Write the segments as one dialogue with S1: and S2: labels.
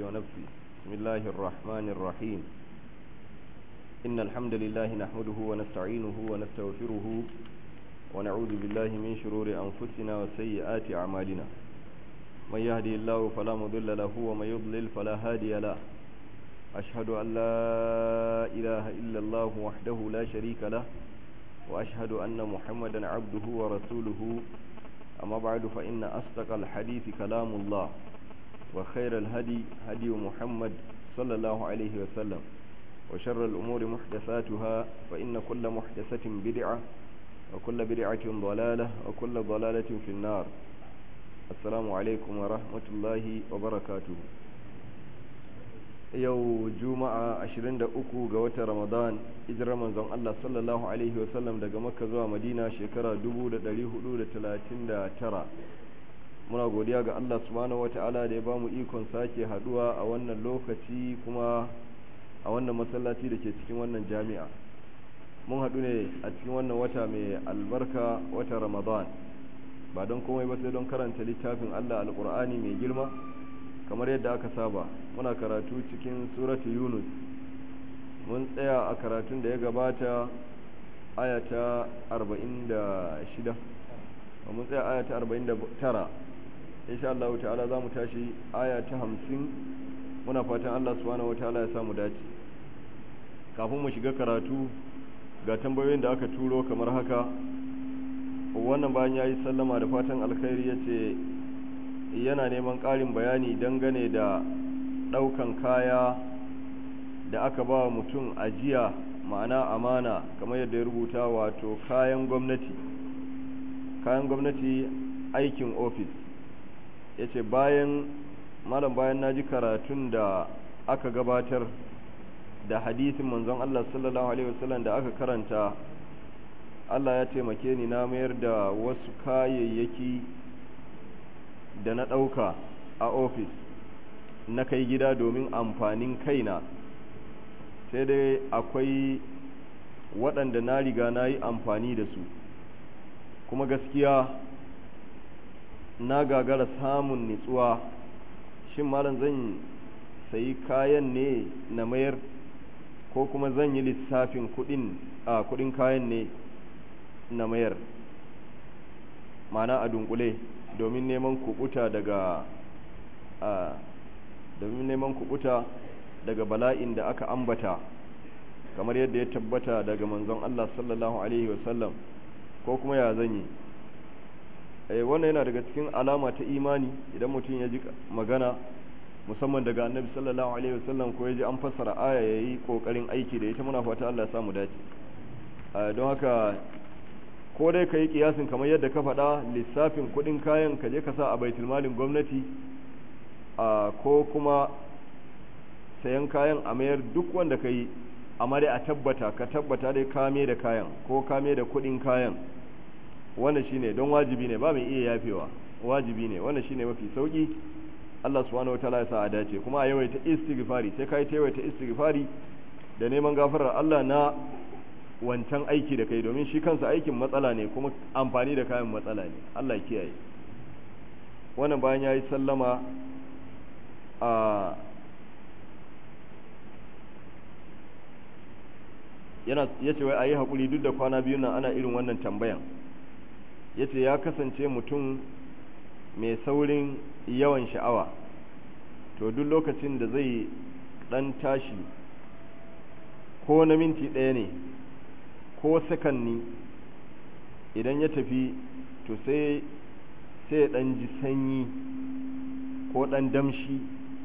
S1: ونفسي بسم الله الرحمن الرحيم إن الحمد لله نحمده ونستعينه ونستغفره ونعوذ بالله من شرور أنفسنا وسيئات أعمالنا من يهدي الله فلا مضل له ومن يضلل فلا هادي له أشهد أن لا إله إلا الله وحده لا شريك له وأشهد أن محمدا عبده ورسوله أما بعد فإن أصدق الحديث كلام الله وخير الهدي هدي محمد صلى الله عليه وسلم وشر الأمور محدثاتها فإن كل محدثة بدعة وكل بدعة ضلالة وكل ضلالة في النار السلام عليكم ورحمة الله وبركاته yau juma'a 23 ga watan ramadan hijirar manzon Allah sallallahu alaihi wasallam daga makka zuwa madina shekara 1439 muna godiya ga Allah subhanahu wata'ala da ya ba mu ikon sake haduwa a wannan lokaci kuma a wannan masallaci da ke cikin wannan jami'a mun haɗu ne a cikin wannan wata mai albarka wata ramadan ba don komai ba sai don karanta littafin Allah alƙur'ani mai girma kamar yadda aka saba muna karatu cikin suratu yunus mun tsaya a karatun da ya gabata ayata 46 mun tsaya ayata 49 insha Allah ta'ala za mu tashi ayata 50 muna fatan Allah subhanahu wataala ya samu dace kafin mu shiga karatu ga tambayoyin da aka turo kamar haka wannan bayan ya yi sallama da fatan alkhairi ya ce yana neman ƙarin bayani dangane da ɗaukan kaya da aka ba mutum ajiya ma'ana amana kamar yadda ya rubuta wato kayan gwamnati kayan gwamnati aikin ofis ya ce bayan malam bayan na ji karatun da aka gabatar da hadisin manzon Allah sallallahu alaihi wasallam da aka karanta Allah ya taimake ni na mayar da wasu kayayyaki da na ɗauka a ofis na kai gida domin amfanin kaina sai dai akwai waɗanda na riga na yi amfani da su kuma gaskiya na gagara samun nitsuwa shin malam zan sayi kayan ne na mayar ko kuma zan yi lissafin kudin a kudin kayan ne na mayar mana a dunkule domin neman kubuta daga a domin neman kubuta daga bala'in da aka ambata kamar yadda ya tabbata daga manzon Allah sallallahu alaihi wasallam ko kuma ya zanyi eh wannan yana daga cikin alama ta imani idan mutum ya ji magana musamman daga annabi sallallahu alaihi wasallam ko ya ji an fassara aya yayi kokarin aiki da ita muna fata Allah ya samu dace don haka ko dai ka yi kiyasin kamar yadda ka faɗa lissafin kuɗin kayan ka je ka sa a baitul malin gwamnati ko kuma sayan kayan a mayar duk wanda ka yi amma dai a tabbata ka tabbata dai kame da kayan ko kame da kuɗin kayan wannan shine don wajibi ne ba mai iya yafewa wajibi ne wannan shine mafi sauki Allah subhanahu wataala ya sa a dace kuma a yawaita istighfari sai kai ta yawaita istighfari da neman gafarar Allah na wancan aiki da kai domin shi kansa aikin matsala ne kuma amfani da kayan matsala ne Allah kiyaye wannan bayan ya yi sallama a yana ya ce wai a yi haƙuri duk da kwana biyu nan ana irin wannan tambayan ya ce ya kasance mutum mai saurin yawan sha'awa to duk lokacin da zai ɗan tashi ko na minti ɗaya ne ko sakanni idan ya tafi to sai sai ya ɗan ji sanyi ko ɗan damshi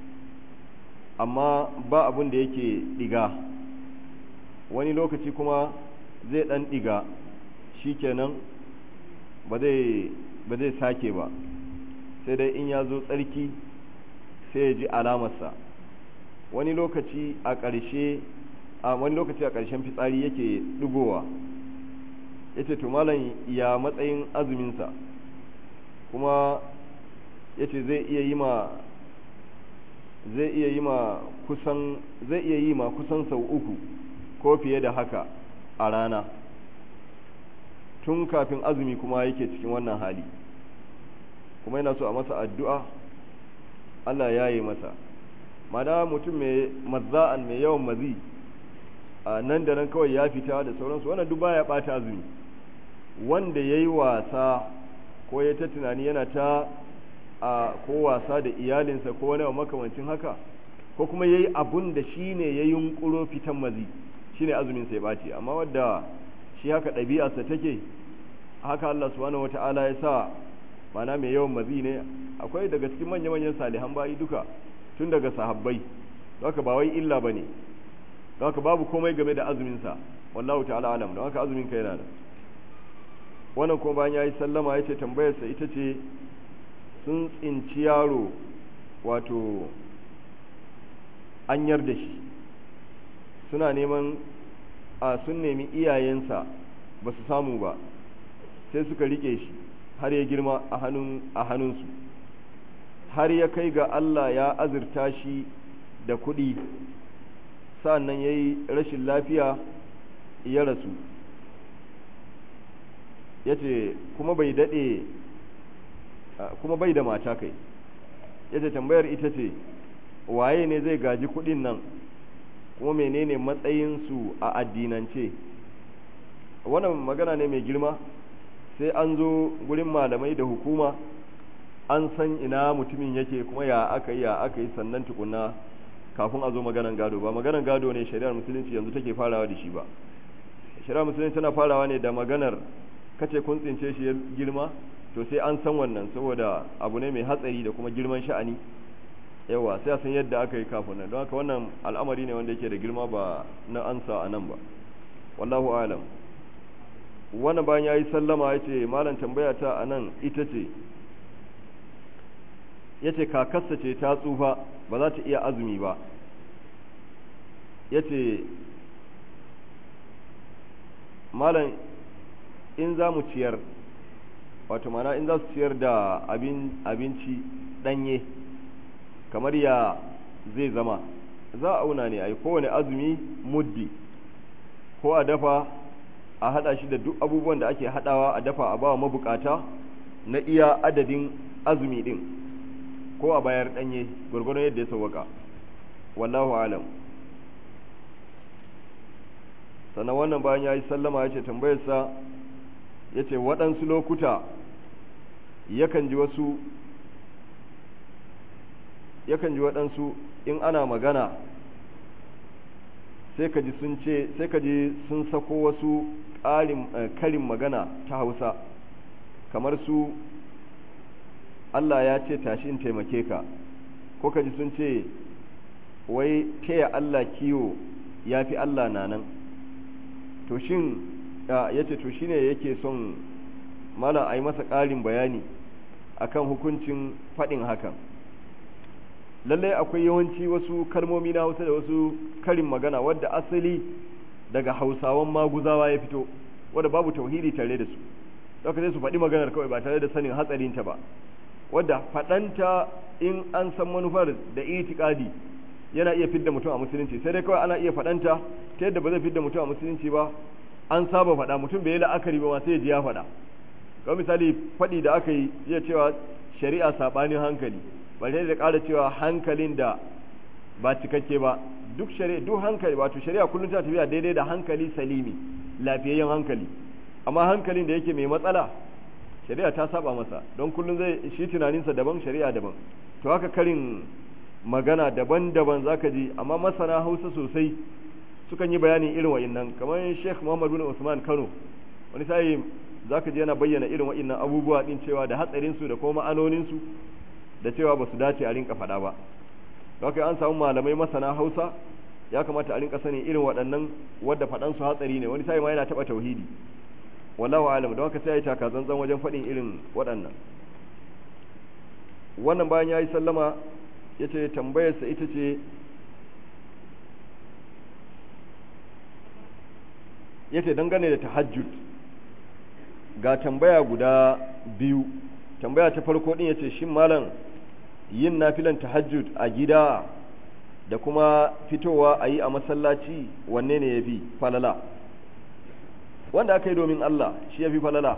S1: amma ba abin da yake ɗiga wani lokaci kuma zai ɗan ɗiga shi kenan ba zai sake ba sai dai in ya zo tsarki sai ya ji alamarsa wani lokaci a ƙarshe a wani lokaci a ƙarshen fitsari yake ɗigowa ya ce malam ya matsayin azuminsa kuma ya ce zai iya yi ma zai iya yi ma kusan zai iya yi ma kusan sau uku ko fiye da haka a rana tun kafin azumi kuma yake cikin wannan hali kuma yana so a masa addu'a Allah ya yi masa mana mutum mai mazza'an mai yawan mazi a nan da nan kawai ya fita da sauransu wannan duk baya bata azumi wanda yayi wasa ko ya ta tunani yana ta a ko wasa da iyalinsa ko wani makamancin haka ko kuma yayi abun da shine ya yunkuro fitan mazi shine azumin sai baci amma wanda shi haka ɗabi'arsa take haka Allah subhanahu wata'ala ya sa mana mai yawan mazi ne akwai daga cikin manya-manyan salihan bayi duka tun daga sahabbai haka ba wai illa bane haka babu komai game da azumin sa wallahu ta'ala alam don haka azumin ka yana da wannan kuma bayan yayi sallama yace tambayar sa ita ce sun tsinci yaro wato anyar da shi suna neman a sun nemi iyayensa ba su samu ba sai suka rike shi har ya girma a hannun a hannunsu har ya kai ga Allah ya azurta shi da kuɗi sa'annan ya yi rashin lafiya ya rasu ya ce kuma bai daɗe kuma bai da mata kai ya ce tambayar ita ce waye ne zai gaji kuɗin nan kuma menene matsayinsu a addinance wannan magana ne mai girma sai an zo gurin malamai da hukuma an san ina mutumin yake kuma ya aka yi ya aka yi sannan tukuna kafin a zo maganan gado ba maganan gado ne shari'ar musulunci yanzu take farawa da shi ba shari'ar musulunci tana farawa ne da maganar kace kun tsince shi ya girma to sai an san wannan saboda abu ne mai hatsari da kuma girman sha'ani yawa sai a san yadda aka yi kafin nan don haka wannan al'amari ne wanda yake da girma ba na ansa a nan ba wallahu alam wannan bayan ya yi sallama ya ce malam tambaya ta a nan ita ce ya ce kakarsa ce ta tsufa ba za ta iya azumi ba ya ce malam in za mu ciyar wato mana in za su ciyar da abinci ɗanye kamar ya zai zama za a auna ne a yi kowane azumi muddi ko a dafa a hada shi da duk abubuwan da ake hadawa a dafa a bawa mabukata na iya adadin azumi din ko a bayar danye gurgurun yadda ya sauwaka wallahu alam sannan wannan bayan ya yi sallama ya ce tambayarsa ya ce waɗansu lokuta yakan ji wasu yakan ji waɗansu in ana magana sai ka ji sun ce sai ka ji sun sako wasu ƙarin karin magana ta hausa kamar su Allah ya ce tashi in taimake ka ko ka ji sun ce wai taya Allah kiwo ya fi Allah na nan to shin ya ce to shine yake son malam a yi masa ƙarin bayani akan hukuncin faɗin hakan lallai akwai yawanci wasu kalmomi na hausa da wasu karin magana wadda asali daga hausawan maguzawa ya fito wadda babu tauhidi tare da su daga sai su faɗi maganar kawai ba tare da sanin hatsarinta ba wadda faɗanta in an san manufar da itikadi yana iya fidda mutum a musulunci sai dai kawai ana iya faɗanta ta yadda ba zai fidda mutum a musulunci ba an saba faɗa mutum bai yi la'akari ba ma sai ya ji ya faɗa kawai misali faɗi da aka yi iya cewa shari'a saɓanin hankali ba sai da ƙara cewa hankalin da ba cikakke ba duk shari'a duk hankali wato shari'a kullum ta tafiya daidai da hankali salimi lafiyayyen hankali amma hankalin da yake mai matsala shari'a ta saba masa don kullum zai shi tunaninsa daban shari'a daban to haka karin magana daban-daban zaka ji amma masana Hausa sosai sukan yi bayanin irin wa'annan kamar Sheikh Muhammad bin Usman Kano wani sai zaka ji yana bayyana irin wa'annan abubuwa din cewa da hatsarin su da kuma ma'anonin su da cewa ba su dace a rinka faɗa ba haka an samu malamai masana Hausa ya kamata a rinka sanin irin waɗannan wadda faɗan su hatsari ne wani sai ma yana taɓa tauhidi wallahu alam don haka sai ya taka zanzan wajen faɗin irin waɗannan wannan bayan ya yi sallama ya ce tambayarsa ita ce ya ce dangane da tahajjud ga tambaya guda biyu tambaya ta farko ɗin ya ce shi malam yin nafilan tahajjud a gida da kuma fitowa a yi a masallaci wanne ne ya fi falala wanda aka yi domin Allah shi ya fi falala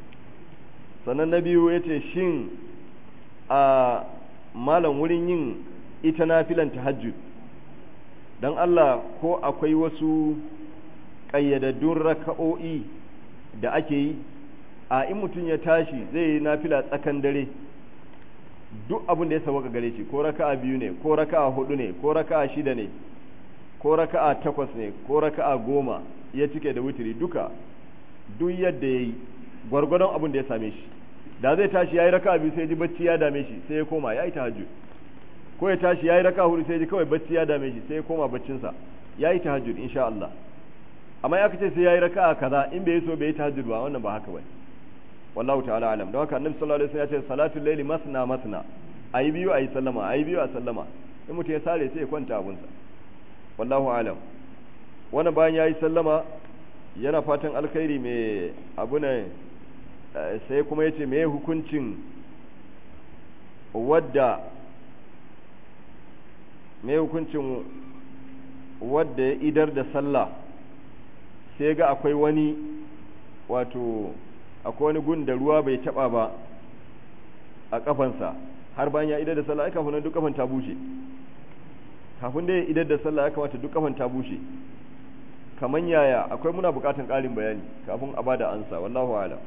S1: sannan na biyu ya ce shin a malam wurin yin ita nafilan tahajjud don Allah ko akwai wasu ƙayyadaddun raka'o'i da ake yi a in mutum ya tashi zai yi nafila tsakan dare duk abin da ya sauka gare shi ko raka'a biyu ne ko raka'a hudu ne ko raka'a shida ne ko raka'a takwas ne ko raka'a goma ya cike da wutiri duka duk yadda ya yi gwargwadon abin da ya same shi da zai tashi ya yi raka'a biyu sai ji bacci ya dame shi sai ya koma ya yi tahajjud ko ya tashi ya yi raka'a hudu sai ji kawai bacci ya dame shi sai ya koma baccinsa ya yi tahajjud insha Allah amma ya kace sai ya yi raka'a kaza in bai so bai yi tahajjud ba wannan ba haka bane wallahu ta'ala alam don haka annabi sallallahu alaihi wasallam ya ce salatul layli masna masna ayi biyu ayi sallama ayi biyu a sallama in mutum ya sare sai ya kwanta abunsa wallahu alam wannan bayan yayi sallama yana fatan alkhairi mai abu ne sai kuma yace me hukuncin wadda me hukuncin wadda ya idar da sallah sai ga akwai wani wato akwai wani gun da ruwa bai taba ba a kafansa har bayan ya idar da sallah aka kafin duk kafan ta bushe kafin da ya idar da sallah ya kamata duk kafan ta bushe kaman yaya akwai muna bukatan ƙarin bayani kafin a bada ansa wallahu a'lam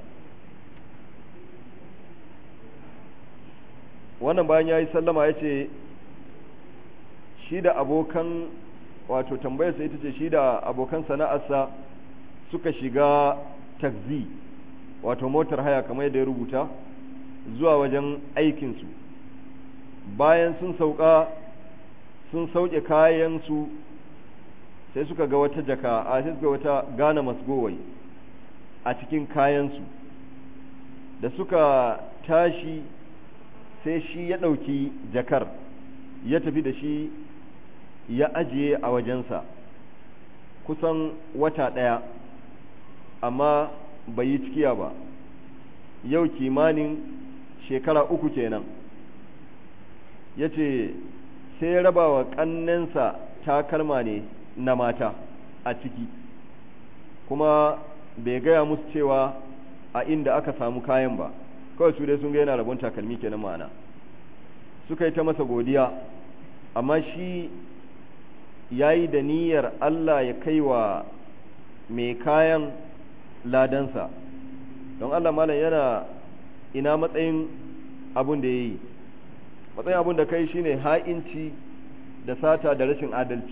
S1: wannan bayan ya yi sallama ya ce shi da abokan wato tambayarsa ita ce shi da abokan sana'arsa suka shiga takzi wato motar haya kamar yadda ya rubuta zuwa wajen aikinsu bayan sun sauka sun sauke kayansu sai suka ga wata jaka a sai suka wata gane masgowai a cikin kayansu da suka tashi sai shi ya ɗauki jakar ya tafi da shi ya ajiye a wajensa kusan wata ɗaya amma bai yi cikiya ba yau kimanin shekara uku kenan ya ce sai ya raba wa ƙannensa takalma ne na mata a ciki kuma bai gaya musu cewa a inda aka samu kayan ba kawai su dai sun ga yana rabon takalmi kenan ma'ana suka yi ta masa godiya amma shi ya yi da niyyar Allah ya kai wa mai kayan ladansa don Allah malam yana ina matsayin abun da ya yi matsayin abun da kai shine ha'inci da sata da rashin adalci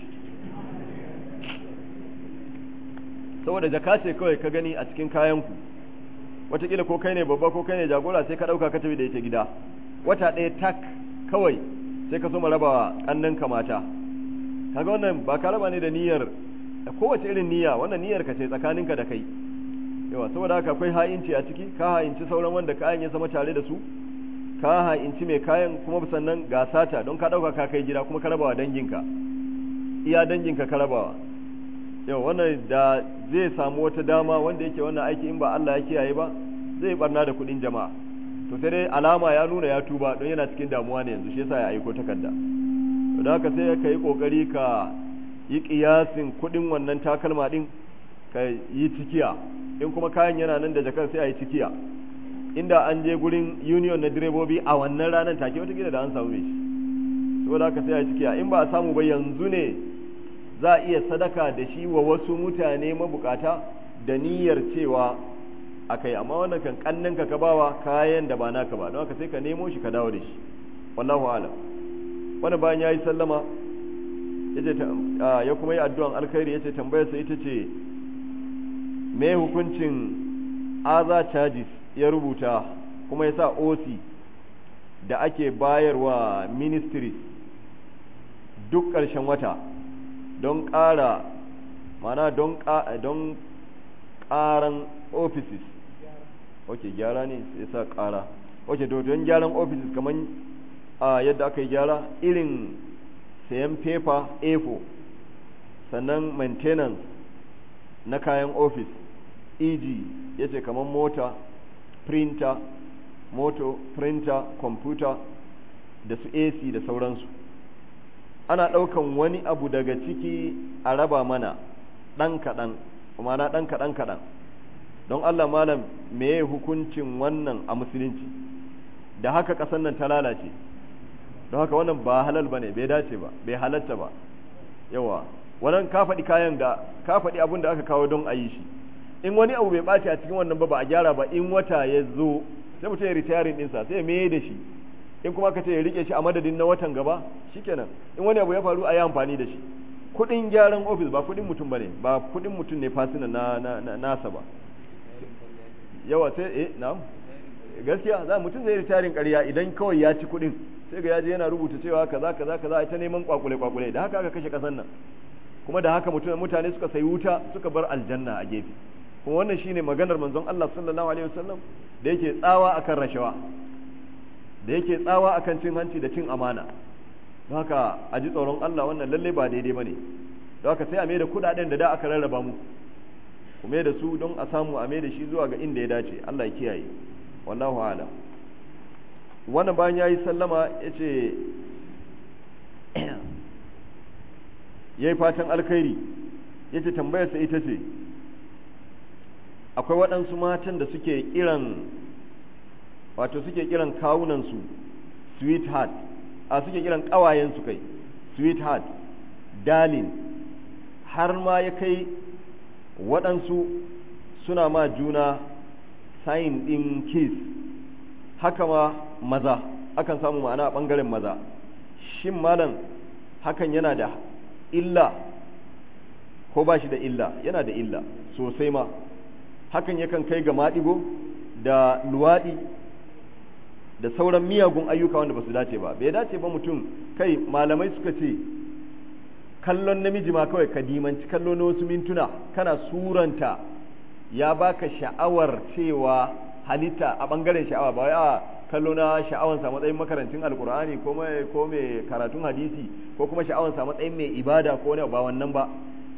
S1: saboda jaka ce kawai ka gani a cikin kayanku watakila ko kai ne babba ko kai ne jagora sai ka ɗauka ka tafi da ita gida wata ɗaya tak kawai sai ka so ma raba ƙannanka mata kaga wannan ba ka raba ne da niyyar kowace irin niyya wannan niyyar ka ce tsakaninka da kai yawa saboda haka akwai ha'inci a ciki ka ha'inci sauran wanda kayan ya zama tare da su ka ha'inci mai kayan kuma sannan ga sata don ka ɗauka ka kai gida kuma ka rabawa danginka iya danginka ka rabawa yau wannan da zai samu wata dama wanda yake wannan aiki in ba Allah ya kiyaye ba zai barna da kuɗin jama'a to sai dai alama ya nuna ya tuba don yana cikin damuwa ne yanzu shi yasa ya aiko takarda don haka sai ka yi kokari ka yi kiyasin kuɗin wannan takalma din ka yi cikiya in kuma kayan yana nan da jakar sai a yi cikiya inda an je gurin union na direbobi a wannan ranar take wata da an samu mai shi saboda haka sai a yi cikiya in ba a samu ba yanzu ne za a iya sadaka da shi wa wasu mutane mabukata da niyyar cewa akai amma wannan kan kannin ka ka bawa kayan da ba naka ba don haka sai ka nemo shi ka dawo da shi wallahu alam wani bayan yayi sallama yace ya kuma yi addu'an alkhairi yace tambayar sa ita ce me hukuncin aza charges ya rubuta kuma ya sa OC da ake bayarwa ministries duk ƙarshen wata don ƙara mana don don ƙaran offices ok gyara ne sai sa ƙara ok don gyaran offices kamar a yadda aka yi gyara irin sayan paper a4 sannan maintenance na kayan office eg ya ce kamar mota printer moto printer computer da su ac da sauransu ana ɗaukan wani abu daga ciki a raba mana ɗan kaɗan mana ɗan kaɗan kaɗan don Allah malam meye hukuncin wannan a musulunci da haka ƙasar nan ta lalace don haka wannan ba halal bane bai dace ba bai halatta ba yawa wannan ka faɗi kayan da ka faɗi abin da aka kawo don a yi shi in wani abu bai ɓaci a cikin wannan ba ba a gyara ba in wata ya zo sai mutum ya retiring ɗinsa sai ya mai da shi in kuma ka ce ya rike shi a madadin na watan gaba shikenan in wani abu ya faru a yi amfani da shi kuɗin gyaran ofis ba kuɗin mutum bane ba kuɗin mutum ne fasina na, na, na nasa ba yawa sai eh na'am gaskiya za mutum zai retiring ƙarya idan kawai ya ci kuɗin sai ga yaje yana rubuta cewa kaza kaza kaza ita neman kwakule kwakule da haka aka kashe kasan nan kuma da haka mutane suka sayi wuta suka bar aljanna a gefe kuma wannan shine maganar manzon Allah sallallahu alaihi wasallam da yake tsawa akan rashawa da yake tsawa akan cin hanci da cin amana don haka a ji tsoron Allah wannan lalle ba daidai bane don haka sai a mai da kudaden da da aka rarraba mu ku mai da su don a samu a mai da shi zuwa ga inda ya dace Allah ya kiyaye wallahu a'lam wannan bayan yayi sallama yace yayi fatan alkhairi yace tambayarsa ita ce akwai waɗansu matan da suke kiran wato suke kiran kawunansu sweetheart a suke kiran ƙawayensu kai sweetheart darling har ma ya kai waɗansu suna ma juna sign ɗin kiss haka ma maza akan samu ma'ana a ɓangaren maza shin malam hakan yana da illa ko ba shi da illa yana da illa sosai ma hakan yakan kai ga maɗigo da luwaɗi da sauran miyagun ayyuka wanda ba su dace ba bai dace ba mutum kai malamai suka ce kallon namiji ma kawai ka dimanci kallo na wasu mintuna kana suranta ya baka sha'awar cewa halitta a bangaren sha'awa ba a kallo na sha'awansa matsayin makarancin alkur'ani ko mai ko mai karatun hadisi ko kuma sha'awansa matsayin mai ibada ko ne ba wannan ba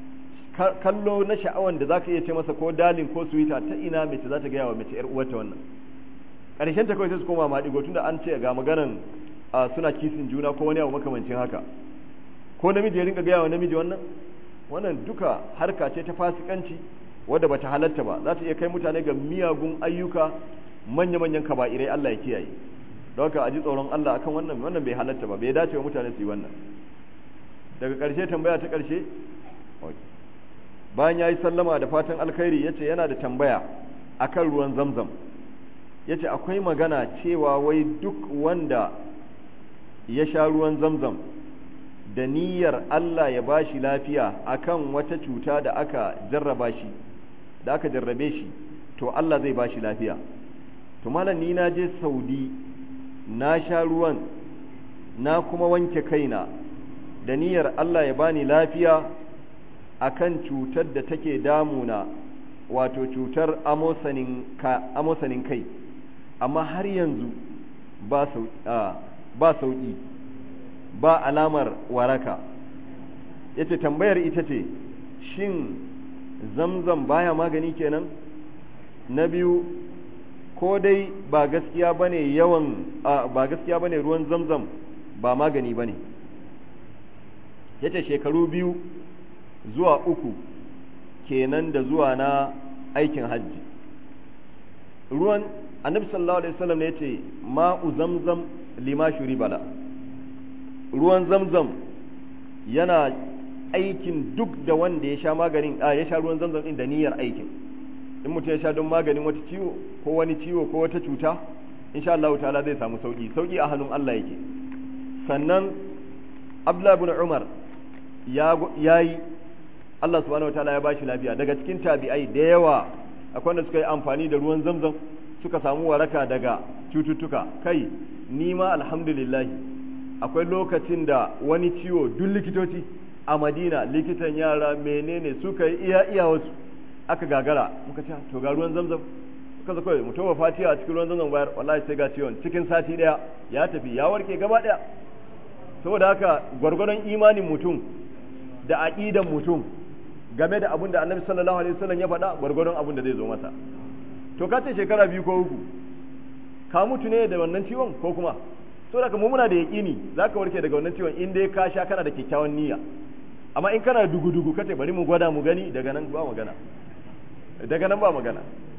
S1: kallo na sha'awan da zaka iya ce masa ko dalin ko suwita ta ina mace za ta gaya wa mace yar uwarta wannan ƙarshen ta kawai sai su koma maɗigo tunda an ce ga maganan suna kisin juna ko wani abu makamancin haka ko namiji ya rinka gaya wa namiji wannan wannan duka harka ce ta fasikanci wadda bata halatta ba za ta iya kai mutane ga miyagun ayyuka manya-manyan kaba'irai Allah ya kiyaye don haka a ji tsoron Allah akan wannan wannan bai halatta ba bai dace wa mutane su yi wannan daga ƙarshe tambaya ta ƙarshe bayan ya yi sallama da fatan alkhairi ya ce yana da tambaya akan ruwan zamzam ya ce akwai magana cewa wai duk wanda ya sha ruwan zamzam da niyyar Allah ya ba shi lafiya akan wata cuta da aka jarraba shi da aka jarrabe shi to Allah zai ba shi lafiya to malam ni na je saudi na sha ruwan na kuma wanke kaina da niyyar Allah ya bani lafiya akan cutar da take damuna wato cutar amosanin kai amma har yanzu ba sauƙi ba alamar waraka yace tambayar ita ce shin zamzam baya magani kenan na biyu ko dai ba gaskiya bane yawan ba gaskiya bane ruwan zamzam ba magani bane yace shekaru biyu zuwa uku kenan da zuwa na aikin hajji ruwan annabi sallallahu alaihi wasallam ne yace ma'u zamzam lima shuribala ruwan zamzam yana aikin duk da wanda ya sha maganin a ya sha ruwan zamzam din da niyyar aikin in mutum ya sha don maganin wata ciwo ko wani ciwo ko wata cuta insha Allah ta'ala zai samu sauki sauki a hannun Allah yake sannan Abdullah ibn Umar ya yayi Allah subhanahu wataala ya bashi lafiya daga cikin tabi'ai da yawa akwai wanda suka yi amfani da ruwan zamzam suka samu waraka daga cututtuka kai ni ma alhamdulillah akwai lokacin da wani ciwo duk likitoci a madina likitan yara menene suka yi iya iya wasu aka gagara muka ce to ga ruwan zamzam suka zo kawai mutum fatiha a cikin ruwan zamzam bayar wallahi sai ga ciwon cikin sati daya ya tafi ya warke gaba daya saboda haka gwargwadon imanin mutum da aqidan mutum game da abin da annabi sallallahu alaihi wasallam ya faɗa gwargwadon abin da zai zo masa to ka ce shekara biyu ko uku ka mutu ne da wannan ciwon ko kuma saboda mu muna da yaƙini zaka warke daga wannan ciwon in dai ka sha kana da kyakkyawan niyya amma in kana dugu dugu kace bari mu gwada mu gani daga nan ba magana daga nan ba magana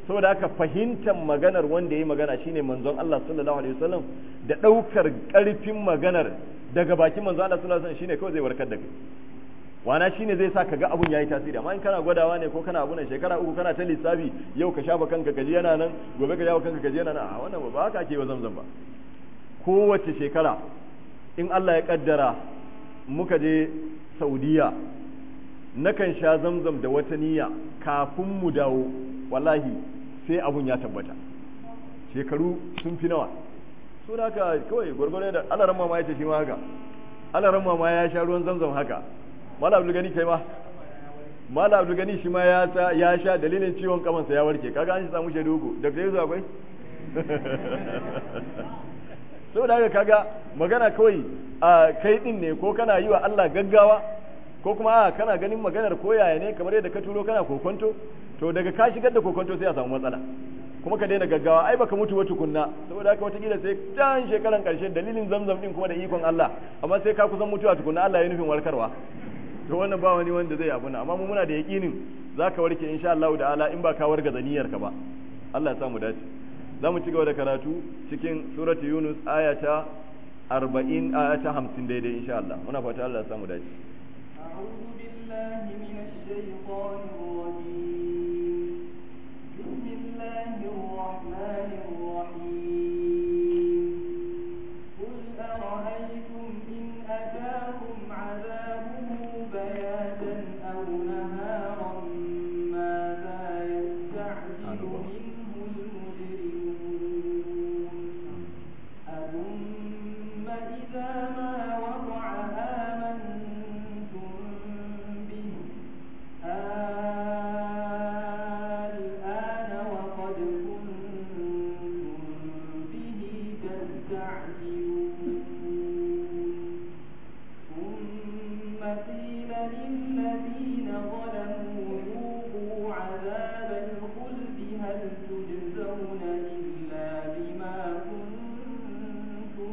S1: saboda haka fahimtar maganar wanda ya magana shine manzon Allah sallallahu alaihi wasallam da daukar karfin maganar daga bakin manzon Allah sallallahu alaihi wasallam shine kawai zai warkar da kai wana shine zai sa ka ga abun yayi tasiri amma in kana gwadawa ne ko kana abu nan shekara uku kana ta lissafi yau ka shafa kanka kaji yana nan gobe ka shafa kanka kaji yana nan a wannan ba haka ake wa zamzam ba kowace shekara in Allah ya kaddara muka je Saudiya nakan sha zamzam da wata niyya kafin mu dawo wallahi sai abun ya tabbata shekaru sun fi nawa so da haka kawai gwargwaro da alaran mama ya ce shi ma haka alaran mama ya sha ruwan zamzam haka mala abdul gani kai ma mala abdul gani shi ma ya sa ya sha dalilin ciwon kamansa ya warke kaga an shi samu shaidu uku da kai akwai so da haka kaga magana kawai a kai din ne ko kana yi wa Allah gaggawa ko kuma a kana ganin maganar koyaya ne kamar yadda ka turo kana kokonto to daga ka shigar da kokonto sai a samu matsala kuma ka daina gaggawa ai baka mutu ba tukunna saboda haka watakila sai can shekaran karshe dalilin zamzam din kuma da ikon Allah amma sai ka kusan mutuwa tukunna Allah ya nufin warkarwa to wannan ba wani wanda zai abuna amma mu muna da yakinin zaka warke insha Allah ta'ala in ba ka warga zaniyar ka ba Allah ya samu dace za mu ci gaba da karatu cikin suratu Yunus ayata 40 ayata 50 daidai insha Allah muna fata Allah ya samu dace
S2: أعوذ بالله من الشيطان الرجيم بسم الله الرحمن الرحيم قل أرأيتم إن أتاكم عذابه بياتا أو نهارا ماذا يستعجل منه المجرمون أثم إذا ما وقع آمنتم به الآن وقد كنتم به تستعجلون ثم قيل للذين ظلموا ذوقوا عذاب الخلد هل تجزون إلا بما كنتم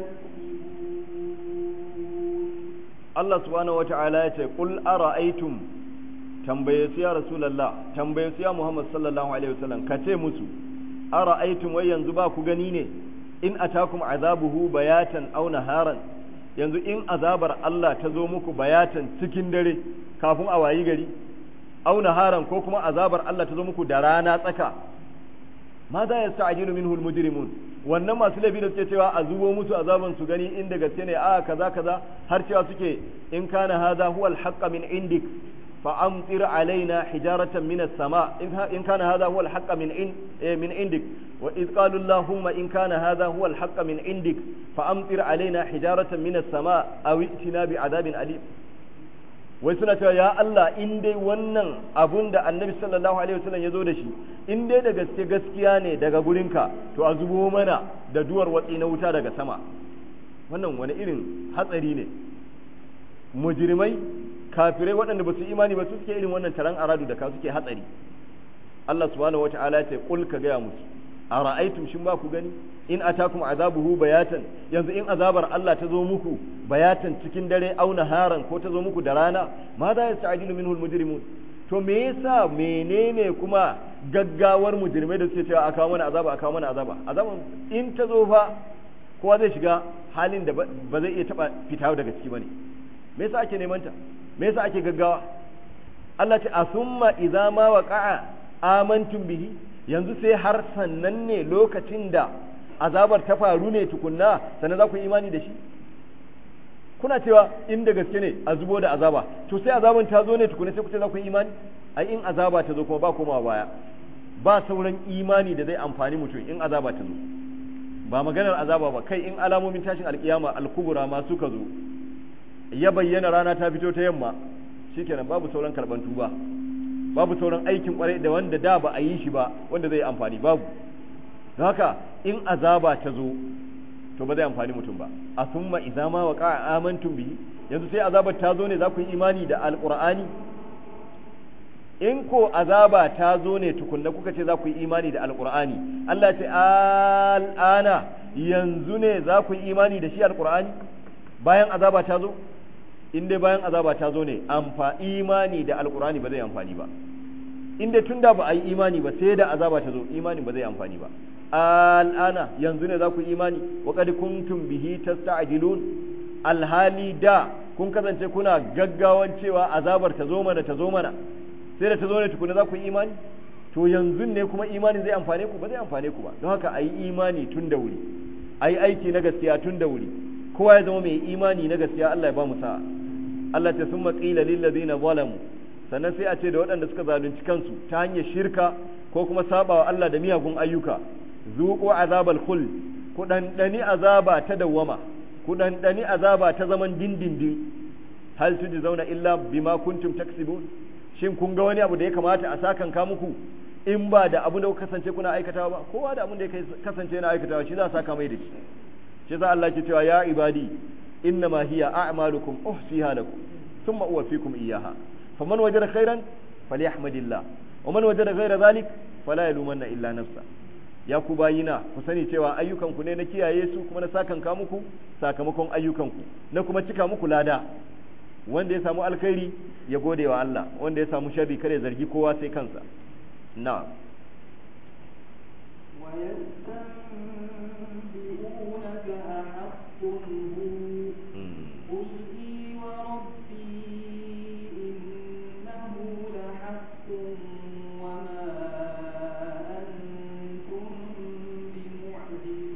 S2: تكسبون
S1: Allah subhanahu wata'ala ya ce qul ara'aytum tambaye su ya rasulullah tambaye su ya Muhammad sallallahu alaihi wasallam ka ce musu ara'aytum wai yanzu ba ku gani ne in atakum azabuhu bayatan aw naharan yanzu in azabar Allah ta zo muku bayatan cikin dare kafin a wayi gari aw naharan ko kuma azabar Allah ta zo muku da rana tsaka ma za ya sta'jilu minhu almujrimun wannan masu laifi da suke cewa a zubo musu azaban su gani inda gaske ne a kaza kaza har cewa suke in kana hadha huwa alhaqqa min indik fa amtir alaina hijaratan min as-sama in kana hadha huwa alhaqqa min in min indik wa id qalu allahumma in kana hadha huwa alhaqqa min indik fa amtir alaina hijaratan min as-sama aw itina bi adabin alim wai suna cewa ya Allah in dai wannan abun da annabi sallallahu alaihi wasallam ya zo da shi in dai da gaske gaskiya ne daga gurinka to a zubo mana da duwar watsi na wuta daga sama wannan wani irin hatsari ne mujrimai kafirai waɗanda ba su imani ba su suke irin wannan taron aradu da ka suke hatsari Allah subhanahu wataala ya ce qul ka gaya musu ara'aytum shin ba ku gani in atakum azabuhu bayatan yanzu in azabar Allah ta zo muku bayatan cikin dare au naharan ko ta zo muku da rana ma za ya sa'ajilu minhu almujrimun to me yasa menene kuma gaggawar mujrimai da suke cewa a kawo mana azaba a kawo mana azaba azaban in ta zo fa kowa zai shiga halin da ba zai iya taba fita daga ciki bane me yasa ake neman ta me yasa ake gaggawa Allah ce asumma idza ma waqa'a amantum bihi yanzu sai har sannan ne lokacin da azabar ta faru ne tukunna sannan za ku yi imani da shi kuna cewa in da gaske ne a zubo da azaba to sai azaban ta zo ne tukunna sai ku ce za ku yi imani ai in azaba ta zo kuma ba komawa baya ba sauran imani da zai amfani mutum in azaba ta zo ba maganar azaba ba kai in alamomin tashin alkiyama alkubura ma suka zo ya bayyana rana ta fito ta yamma shikenan babu sauran karban tuba babu sauran aikin kwarai da wanda da ba a yi shi ba wanda zai amfani babu don haka in azaba ta zo to ba zai amfani mutum ba a summa idza ma waqa amantum bihi yanzu sai azabar ta zo ne za ku yi imani da alqur'ani in ko azaba ta zo ne tukunna kuka ce za ku yi imani da alqur'ani Allah ya ce al'ana yanzu ne za ku yi imani da shi alqur'ani bayan azaba ta zo in dai bayan azaba ta zo ne amfa imani da alqur'ani ba zai amfani ba inda tunda ba a yi imani ba sai da azaba ta zo imanin ba zai amfani ba al'ana yanzu ne za ku imani wa qad kuntum bihi tasta'jilun alhali da kun kasance kuna gaggawan cewa azabar ta zo mana ta zo mana sai da ta zo ne tukuna za ku yi imani to yanzu ne kuma imani zai amfane ku ba zai amfane ku ba don haka a yi imani tun da wuri a yi aiki na gaskiya tun da wuri kowa ya zama mai imani na gaskiya Allah ya ba mu sa'a Allah ta summa qila lil ladina zalamu sannan sai a ce da waɗanda suka zalunci kansu ta hanyar shirka ko kuma sabawa Allah da miyagun ayyuka zuqu azabal khuld ku dandani azaba ta dawwama ku dandani azaba ta zaman dindindin hal zauna illa bima kuntum taksibun shin kun ga wani abu da ya kamata a sakan ka muku in ba da abu da kuka kasance kuna aikatawa ba kowa da abin da ya kasance yana aikatawa shi za a saka mai da shi shi za Allah ke cewa ya ibadi innama hiya a'malukum uhsiha lakum thumma uwaffikum iyyaha faman wajada khairan falyahmadillah wa man wajada ghayra dhalik fala yalumanna illa nafsa ya ku bayina ku sani cewa ayyukanku ne na kiyaye su kuma na sakan ka muku sakamakon ayyukanku na kuma cika muku lada wanda ya samu alkhairi ya gode wa Allah wanda ya samu sharri kare zargi kowa sai kansa na'am
S2: ويستنبئونك أحق هو قل إي وربي إنه لحق وما أنتم بمعجزين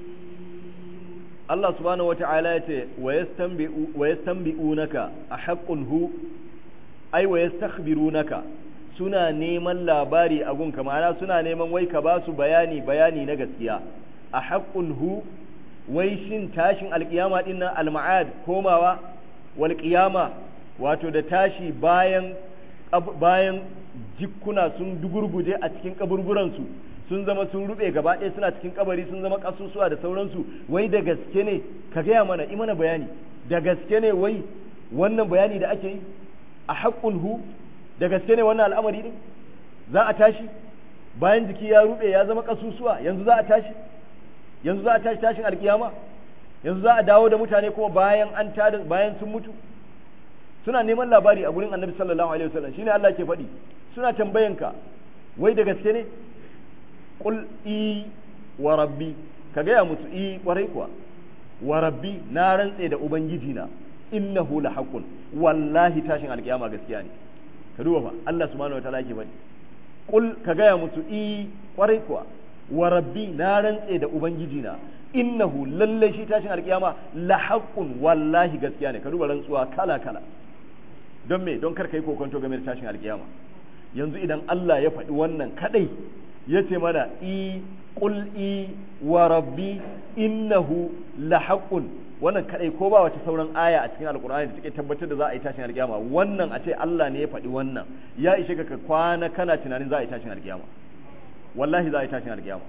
S1: Allah subhanahu wata'ala ya ce wa yastanbi'unaka a haqqun hu ai wa yastakhbirunaka suna neman labari a gunka ma'ana suna neman wai ka ba su bayani bayani na gaskiya a haqqun hu wai shin tashin alkiyama din nan alma'ad komawa wal qiyama wato da tashi bayan bayan jikkuna sun dugurguje a cikin kaburburansu sun zama sun rube gaba ɗaya suna cikin kabari sun zama kasusuwa da sauransu wai da gaske ne ka gaya mana i mana bayani da gaske ne wai wannan bayani da ake yi a haƙƙun hu da gaske ne wannan al'amari ne za a tashi bayan jiki ya rube ya zama kasusuwa yanzu za a tashi yanzu za a tashi tashin alkiyama yanzu za a dawo da mutane kuma bayan an tada bayan sun mutu suna neman labari a gurin annabi sallallahu alaihi wasallam shine Allah ke faɗi suna tambayanka wai da gaske ne qul i wa rabbi ka gaya musu i kwarai kuwa wa rabbi na rantse da ubangiji na innahu la haqqun wallahi tashin alkiyama gaskiya ne ka duba fa Allah subhanahu wataala yake bani qul ka gaya musu i kwarai kuwa wa rabbi na rantse da ubangiji na innahu lalle shi tashin alkiyama la haqqun wallahi gaskiya ne ka duba rantsuwa kala kala don me don kar kai kokonto game da tashin alkiyama yanzu idan Allah ya faɗi wannan kadai ya ce mana i qul i wa rabbi innahu la haqqun wannan kadai ko ba wata sauran aya a cikin alkur'ani da take tabbatar da za a yi tashin alkiyama wannan a ce Allah ne ya faɗi wannan ya ishe ka kwana kana tunanin za a yi tashin alkiyama wallahi za a yi tashin alkiyama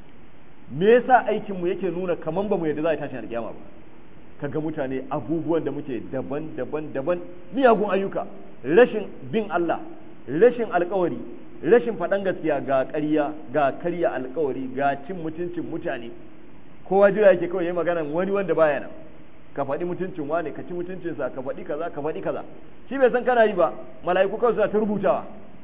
S1: me yasa aikin mu yake nuna kaman ba mu yadda za a yi tashin alkiyama ba kaga mutane abubuwan da muke daban daban daban miyagun ayyuka rashin bin Allah rashin alkawari rashin faɗan gaskiya ga ƙarya ga karya alkawari ga cin mutuncin mutane kowa jira yake kawai yayi magana wani wanda baya nan ka faɗi mutuncin wane ka ci mutuncinsa ka faɗi kaza ka faɗi kaza shi bai san kana yi ba mala'iku kawai suna ta rubutawa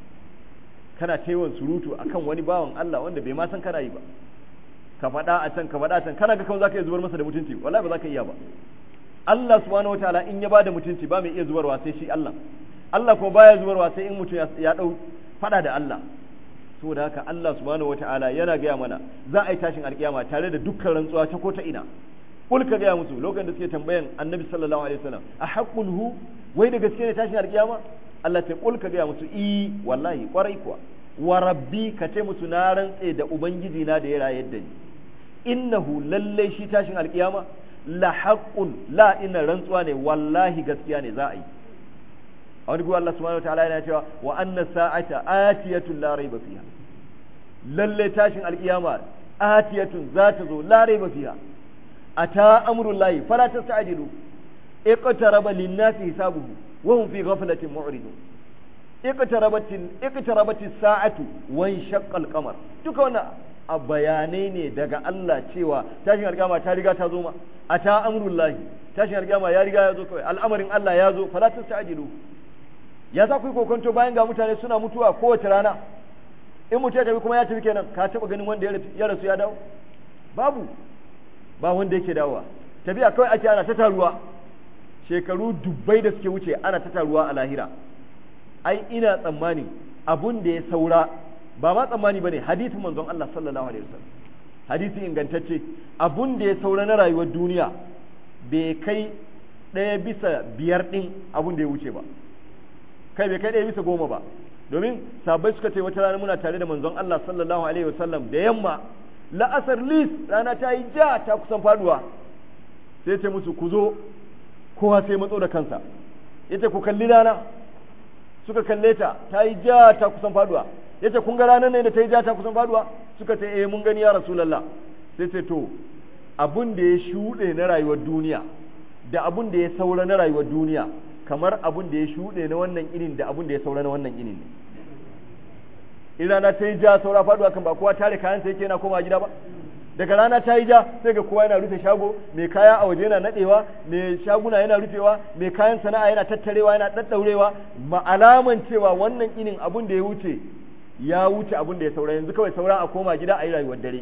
S1: kana taiwon surutu akan wani bawan Allah wanda bai ma san kana yi ba ka faɗa a can ka faɗa a can kana ga kawai zaka iya zubar masa da mutunci wallahi ba zaka iya ba Allah subhanahu wataala in ya bada mutunci ba mai iya zubarwa sai shi Allah Allah kuma baya zubarwa sai in mutum ya dau faɗa da Allah saboda haka Allah subhanahu wataala yana gaya mana za a yi tashin alkiyama tare da dukkan rantsuwa ta ko ta ina kul ka gaya musu lokacin da suke tambayan annabi sallallahu alaihi wasallam a haqqun hu wai da gaske ne tashin alkiyama Allah ta kul ka gaya musu i wallahi kwarai kuwa wa rabbi ka ce musu na rantse da ubangiji na da ya rayar da ni innahu lalle shi tashin alkiyama la haqqun la ina rantsuwa ne wallahi gaskiya ne za a yi a wani guwa Allah subhanahu wataala yana cewa wa anna sa'ata atiyatun la raiba fiha lalle tashin alkiyama atiyatun za ta zo la raiba fiha ata amrullahi fala tasta'jilu iqtaraba lin-nasi hisabuhu wa hum fi ghaflatin mu'ridun iqtarabat iqtarabat as-sa'atu wa inshaqqa al-qamar duka wannan a bayanai ne daga Allah cewa tashin alkiyama ta riga ta zo ma ata amrullahi tashin alkiyama ya riga ya zo kawai al'amarin Allah ya zo fala tasta'jilu ya za ku yi kokonto bayan ga mutane suna mutuwa kowace rana in mutum ya tafi kuma ya tafi kenan ka taba ganin wanda ya rasu ya dawo babu ba wanda yake dawowa tafiya kawai ake ana ta taruwa shekaru dubbai da suke wuce ana ta taruwa a lahira ai ina tsammani abun da ya saura ba ma tsammani bane hadisin manzon Allah sallallahu alaihi wasallam hadisi ingantacce abun da ya saura na rayuwar duniya bai kai ɗaya bisa biyar ɗin abun da ya wuce ba kai bai kai ɗaya bisa goma ba domin sabai suka ce wata rana muna tare da manzon Allah sallallahu alaihi wasallam da yamma la'asar lis rana ta yi ja ta kusan faduwa sai ce musu ku zo kowa sai matso da kansa yace ku kalli rana suka kalle ta ta yi ja ta kusan faduwa yace kun ga ranar ne da ta yi ja ta kusan faduwa suka ce eh mun gani ya rasulullah sai ce to abun da ya shuɗe na rayuwar duniya da abun da ya saura na rayuwar duniya kamar abun da ya shuɗe na wannan inin da abun da ya saura na wannan inin ne in rana ta yi ja saura faduwa kan ba kowa tare kayan sa yake yana koma gida ba daga rana ta yi ja sai ga kowa yana rufe shago mai kaya a waje yana nadewa mai shaguna yana rufewa mai kayan sana'a yana tattarewa yana daddaurewa ma alaman cewa wannan inin abun da ya wuce ya wuce abun da ya saura yanzu kawai saura a koma gida a yi rayuwar dare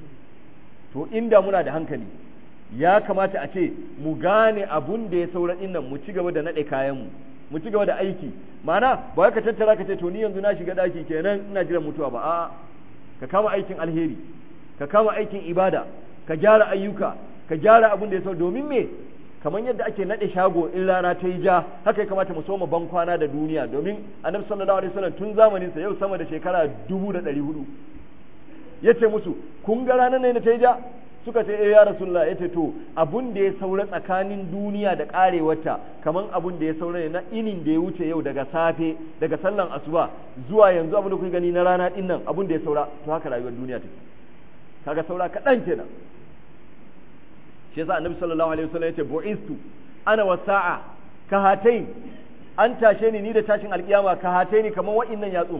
S1: to inda muna da hankali ya kamata a ce mu gane abun da ya saura din nan mu ci gaba da nade kayan mu mu ci gaba da aiki ma'ana ba ka tattara ka ce to ni yanzu na shiga daki kenan ina jiran mutuwa ba a'a ka kama aikin alheri ka kama aikin ibada ka gyara ayyuka ka gyara abin da ya sau domin me kamar yadda ake nade shago in rana ta yi ja haka ya kamata mu soma ban kwana da duniya domin annabi sallallahu alaihi wasallam tun zamanin sa yau sama da shekara dubu da ɗari hudu yace musu kun ga ranar ne ta yi ja suka ce eh ya rasulullah yace to abun da ya saura tsakanin duniya da karewarta kaman abun da ya saura ne na inin da ya wuce yau daga safe daga sallan asuba zuwa yanzu abun da kuke gani na rana din nan abun da ya saura to haka rayuwar duniya take kaga saura kaɗan kenan shi yasa annabi sallallahu alaihi wasallam yace bu'istu ana wasa'a ka hatain an tashe ni ni da tashin alkiyama ka hataini kaman wa'innan yatsu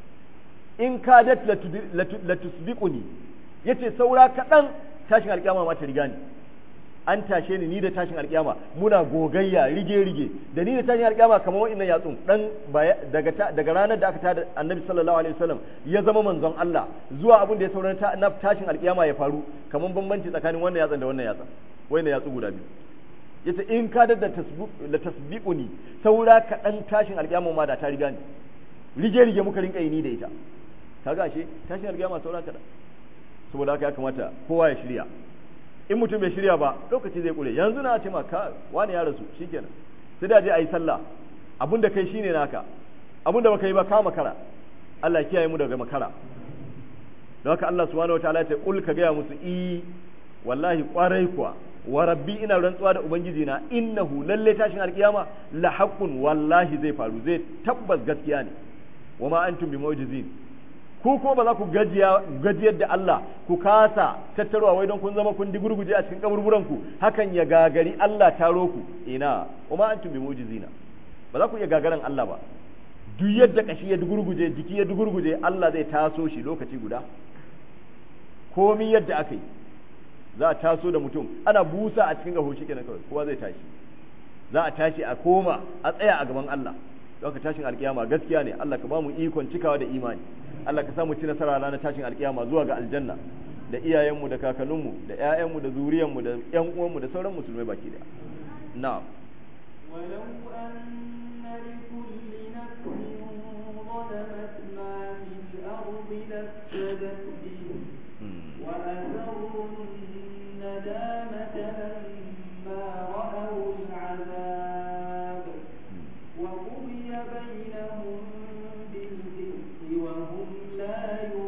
S1: in kadat latusbiquni yace saura kaɗan tashin alkiyama ma ta riga ni an tashe ni ni da tashin alkiyama muna gogayya rige rige da ni da tashin alkiyama kamar wa'annan yatsun dan daga daga ranar da aka tada annabi sallallahu alaihi wasallam ya zama manzon Allah zuwa abin da ya saurana na tashin alkiyama ya faru kamar bambanci tsakanin wannan yatsan da wannan yatsan wayannan yatsu guda biyu yace in ka da da tasbiquni saura kaɗan tashin alkiyama ma da ta riga ni rige rige muka rinka yi ni da ita kaga ashe tashin alkiyama saura kaɗan saboda haka ya kamata kowa ya shirya in mutum bai shirya ba lokaci zai kure yanzu na ce ka wani ya rasu shikenan sai da je a yi sallah abun da kai shine naka abun da baka yi ba ka makara Allah kiyaye mu daga makara don haka Allah subhanahu wataala ya ce kul ka gaya musu i wallahi kwarai kuwa wa rabbi ina rantsuwa da ubangiji na innahu lalle tashin alkiyama la haqqun wallahi zai faru zai tabbas gaskiya ne wa ma antum bi mu'jizin ku kuma ba za ku gajiyar da Allah ku kasa tattarwa wai don kun zama kun digurguje a cikin kaburburan ku hakan ya gagari Allah taro ku ina kuma antum bi mu'jizina ba za ku iya gagaran Allah ba duk yadda kashi ya digurguje jiki ya digurguje Allah zai taso shi lokaci guda komi yadda aka yi za a taso da mutum ana busa a cikin gaho kenan kawai kowa zai tashi za a tashi a koma a tsaya a gaban Allah don ka tashin alkiyama gaskiya ne Allah ka ba mu ikon cikawa da imani Allah ka samu ci nasara ranar tashin alkiyama zuwa ga aljanna da iyayenmu da kakanninmu da ƴaƴanmu da zuriyanmu da ƴan uwanmu da sauran musulmai baki daya na'am
S2: ولو أن لكل نفس ظلمت ما في الأرض لافتدت به وأسروا الندامة لما رأوا العذاب وقضي بينهم بالقسط وهم لا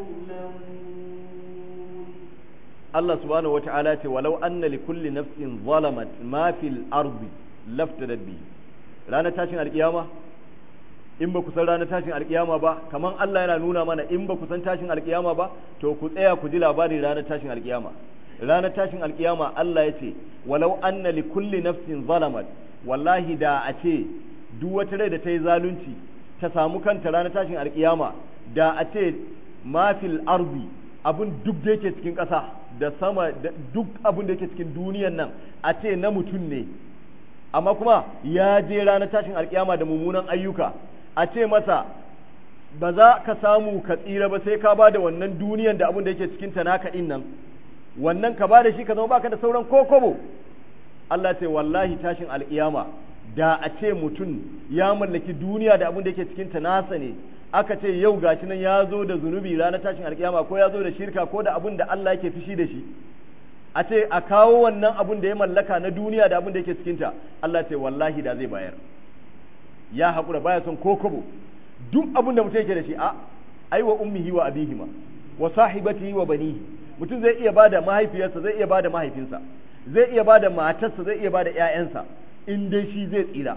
S2: يظلمون
S1: Allah subhanahu wata'ala ce walau anna li kulli nafsin zalamat ma fil ardi laftadat bi ranar tashin alkiyama in ba ku san ranar tashin alkiyama ba kaman Allah yana nuna mana in ba ku san tashin alkiyama ba to ku tsaya ku ji labarin ranar tashin alkiyama ranar tashin alkiyama Allah ya ce walau anna li kulli nafsin zalamat wallahi da a ce duk wata rai da ta yi zalunci ta samu kanta ranar tashin alkiyama da a ce ma fil ardi abin duk da yake cikin ƙasa da sama da duk abin da yake cikin duniyan nan a ce na mutum ne amma kuma ya je ranar tashin alkiyama da mummunan ayyuka a ce masa ba za ka samu ka tsira ba sai ka ba da wannan duniyan da abin da yake cikin ta naka din nan wannan ka ba da shi ka zama baka da sauran kokobo Allah ce wallahi tashin alkiyama da a ce mutum ya mallaki duniya da abin da yake cikin ta nasa ne aka ce yau gashi nan ya zo da zunubi ranar tashin alkiyama ko ya zo da shirka ko da abin da Allah yake fishi da shi a ce a kawo wannan abin da ya mallaka na duniya da abin da yake cikinta Allah ce wallahi da zai bayar ya haƙura baya son ko kobo duk abin da mutum yake da shi a ai wa ummihi wa abihima wa sahibatihi wa banihi mutum zai iya bada mahaifiyarsa zai iya bada mahaifinsa zai iya bada matarsa zai iya bada ƴaƴansa in dai shi zai tsira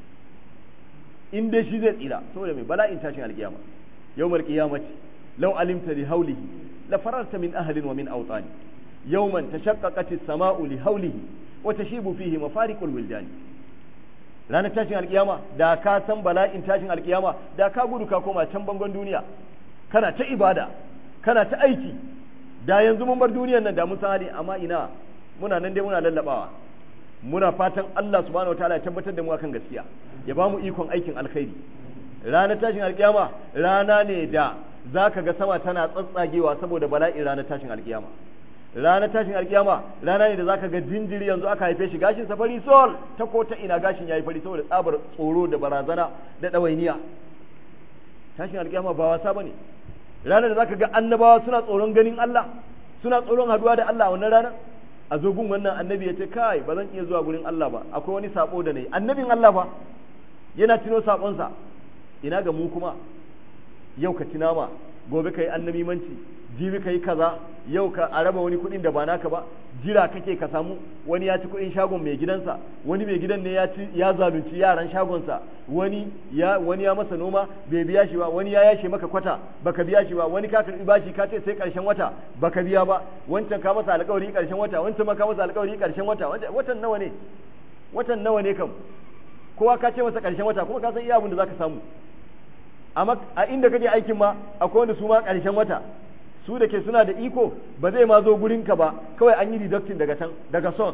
S1: in dai shi zai tsira saboda mai bala'in tashin alkiyama yawmal qiyamati law alimta li hawlihi la fararta min ahlin wa min awtani yawman tashaqqaqat as-sama'u li hawlihi wa tashibu fihi mafariqul wildan ranar tashin alkiyama da ka san bala'in tashin alkiyama da ka gudu ka koma can bangon duniya kana ta ibada kana ta aiki da yanzu mun bar duniyar nan da mun san hali amma ina muna nan dai muna lallabawa muna fatan Allah subhanahu wataala ya tabbatar da mu akan gaskiya ya ba mu ikon aikin alkhairi ranar tashin alkiyama rana ne da zaka ga sama tana tsatsagewa saboda bala'in ranar tashin alkiyama ranar tashin alkiyama rana ne da zaka ga jinjiri yanzu aka haife shi gashin safari sol ta ko ta ina gashin yayi fari saboda tsabar tsoro da barazana da ɗawainiya tashin alkiyama ba wasa bane ranar da zaka ga annabawa suna tsoron ganin Allah suna tsoron haduwa da Allah a wannan ranar a zo gun wannan annabi ya ce kai ba zan iya zuwa gurin Allah ba akwai wani sabo da nayi annabin Allah fa yana tuno sabonsa ina ga mu kuma yau ka tinama gobe ka yi annabimanci jibi ka yi kaza yau ka a raba wani kuɗin da ba naka ba jira kake ka samu wani ya ci kuɗin shagon mai gidansa wani mai gidan ne ya ci ya zalunci yaran shagonsa wani ya wani ya masa noma bai biya shi ba wani ya yashe maka kwata baka biya shi ba wani ka karbi bashi ka ce sai karshen wata baka biya ba wancan ka masa alƙawari karshen wata wancan ma ka masa alƙawari karshen wata watan nawa ne watan nawa ne kam kowa ka ce masa karshen wata kuma ka san iya abin da zaka samu amma a inda kake aikin ma akwai wanda su ma karshen wata su da ke suna da iko ba zai ma zo gurinka ba kawai an yi deducting daga can daga son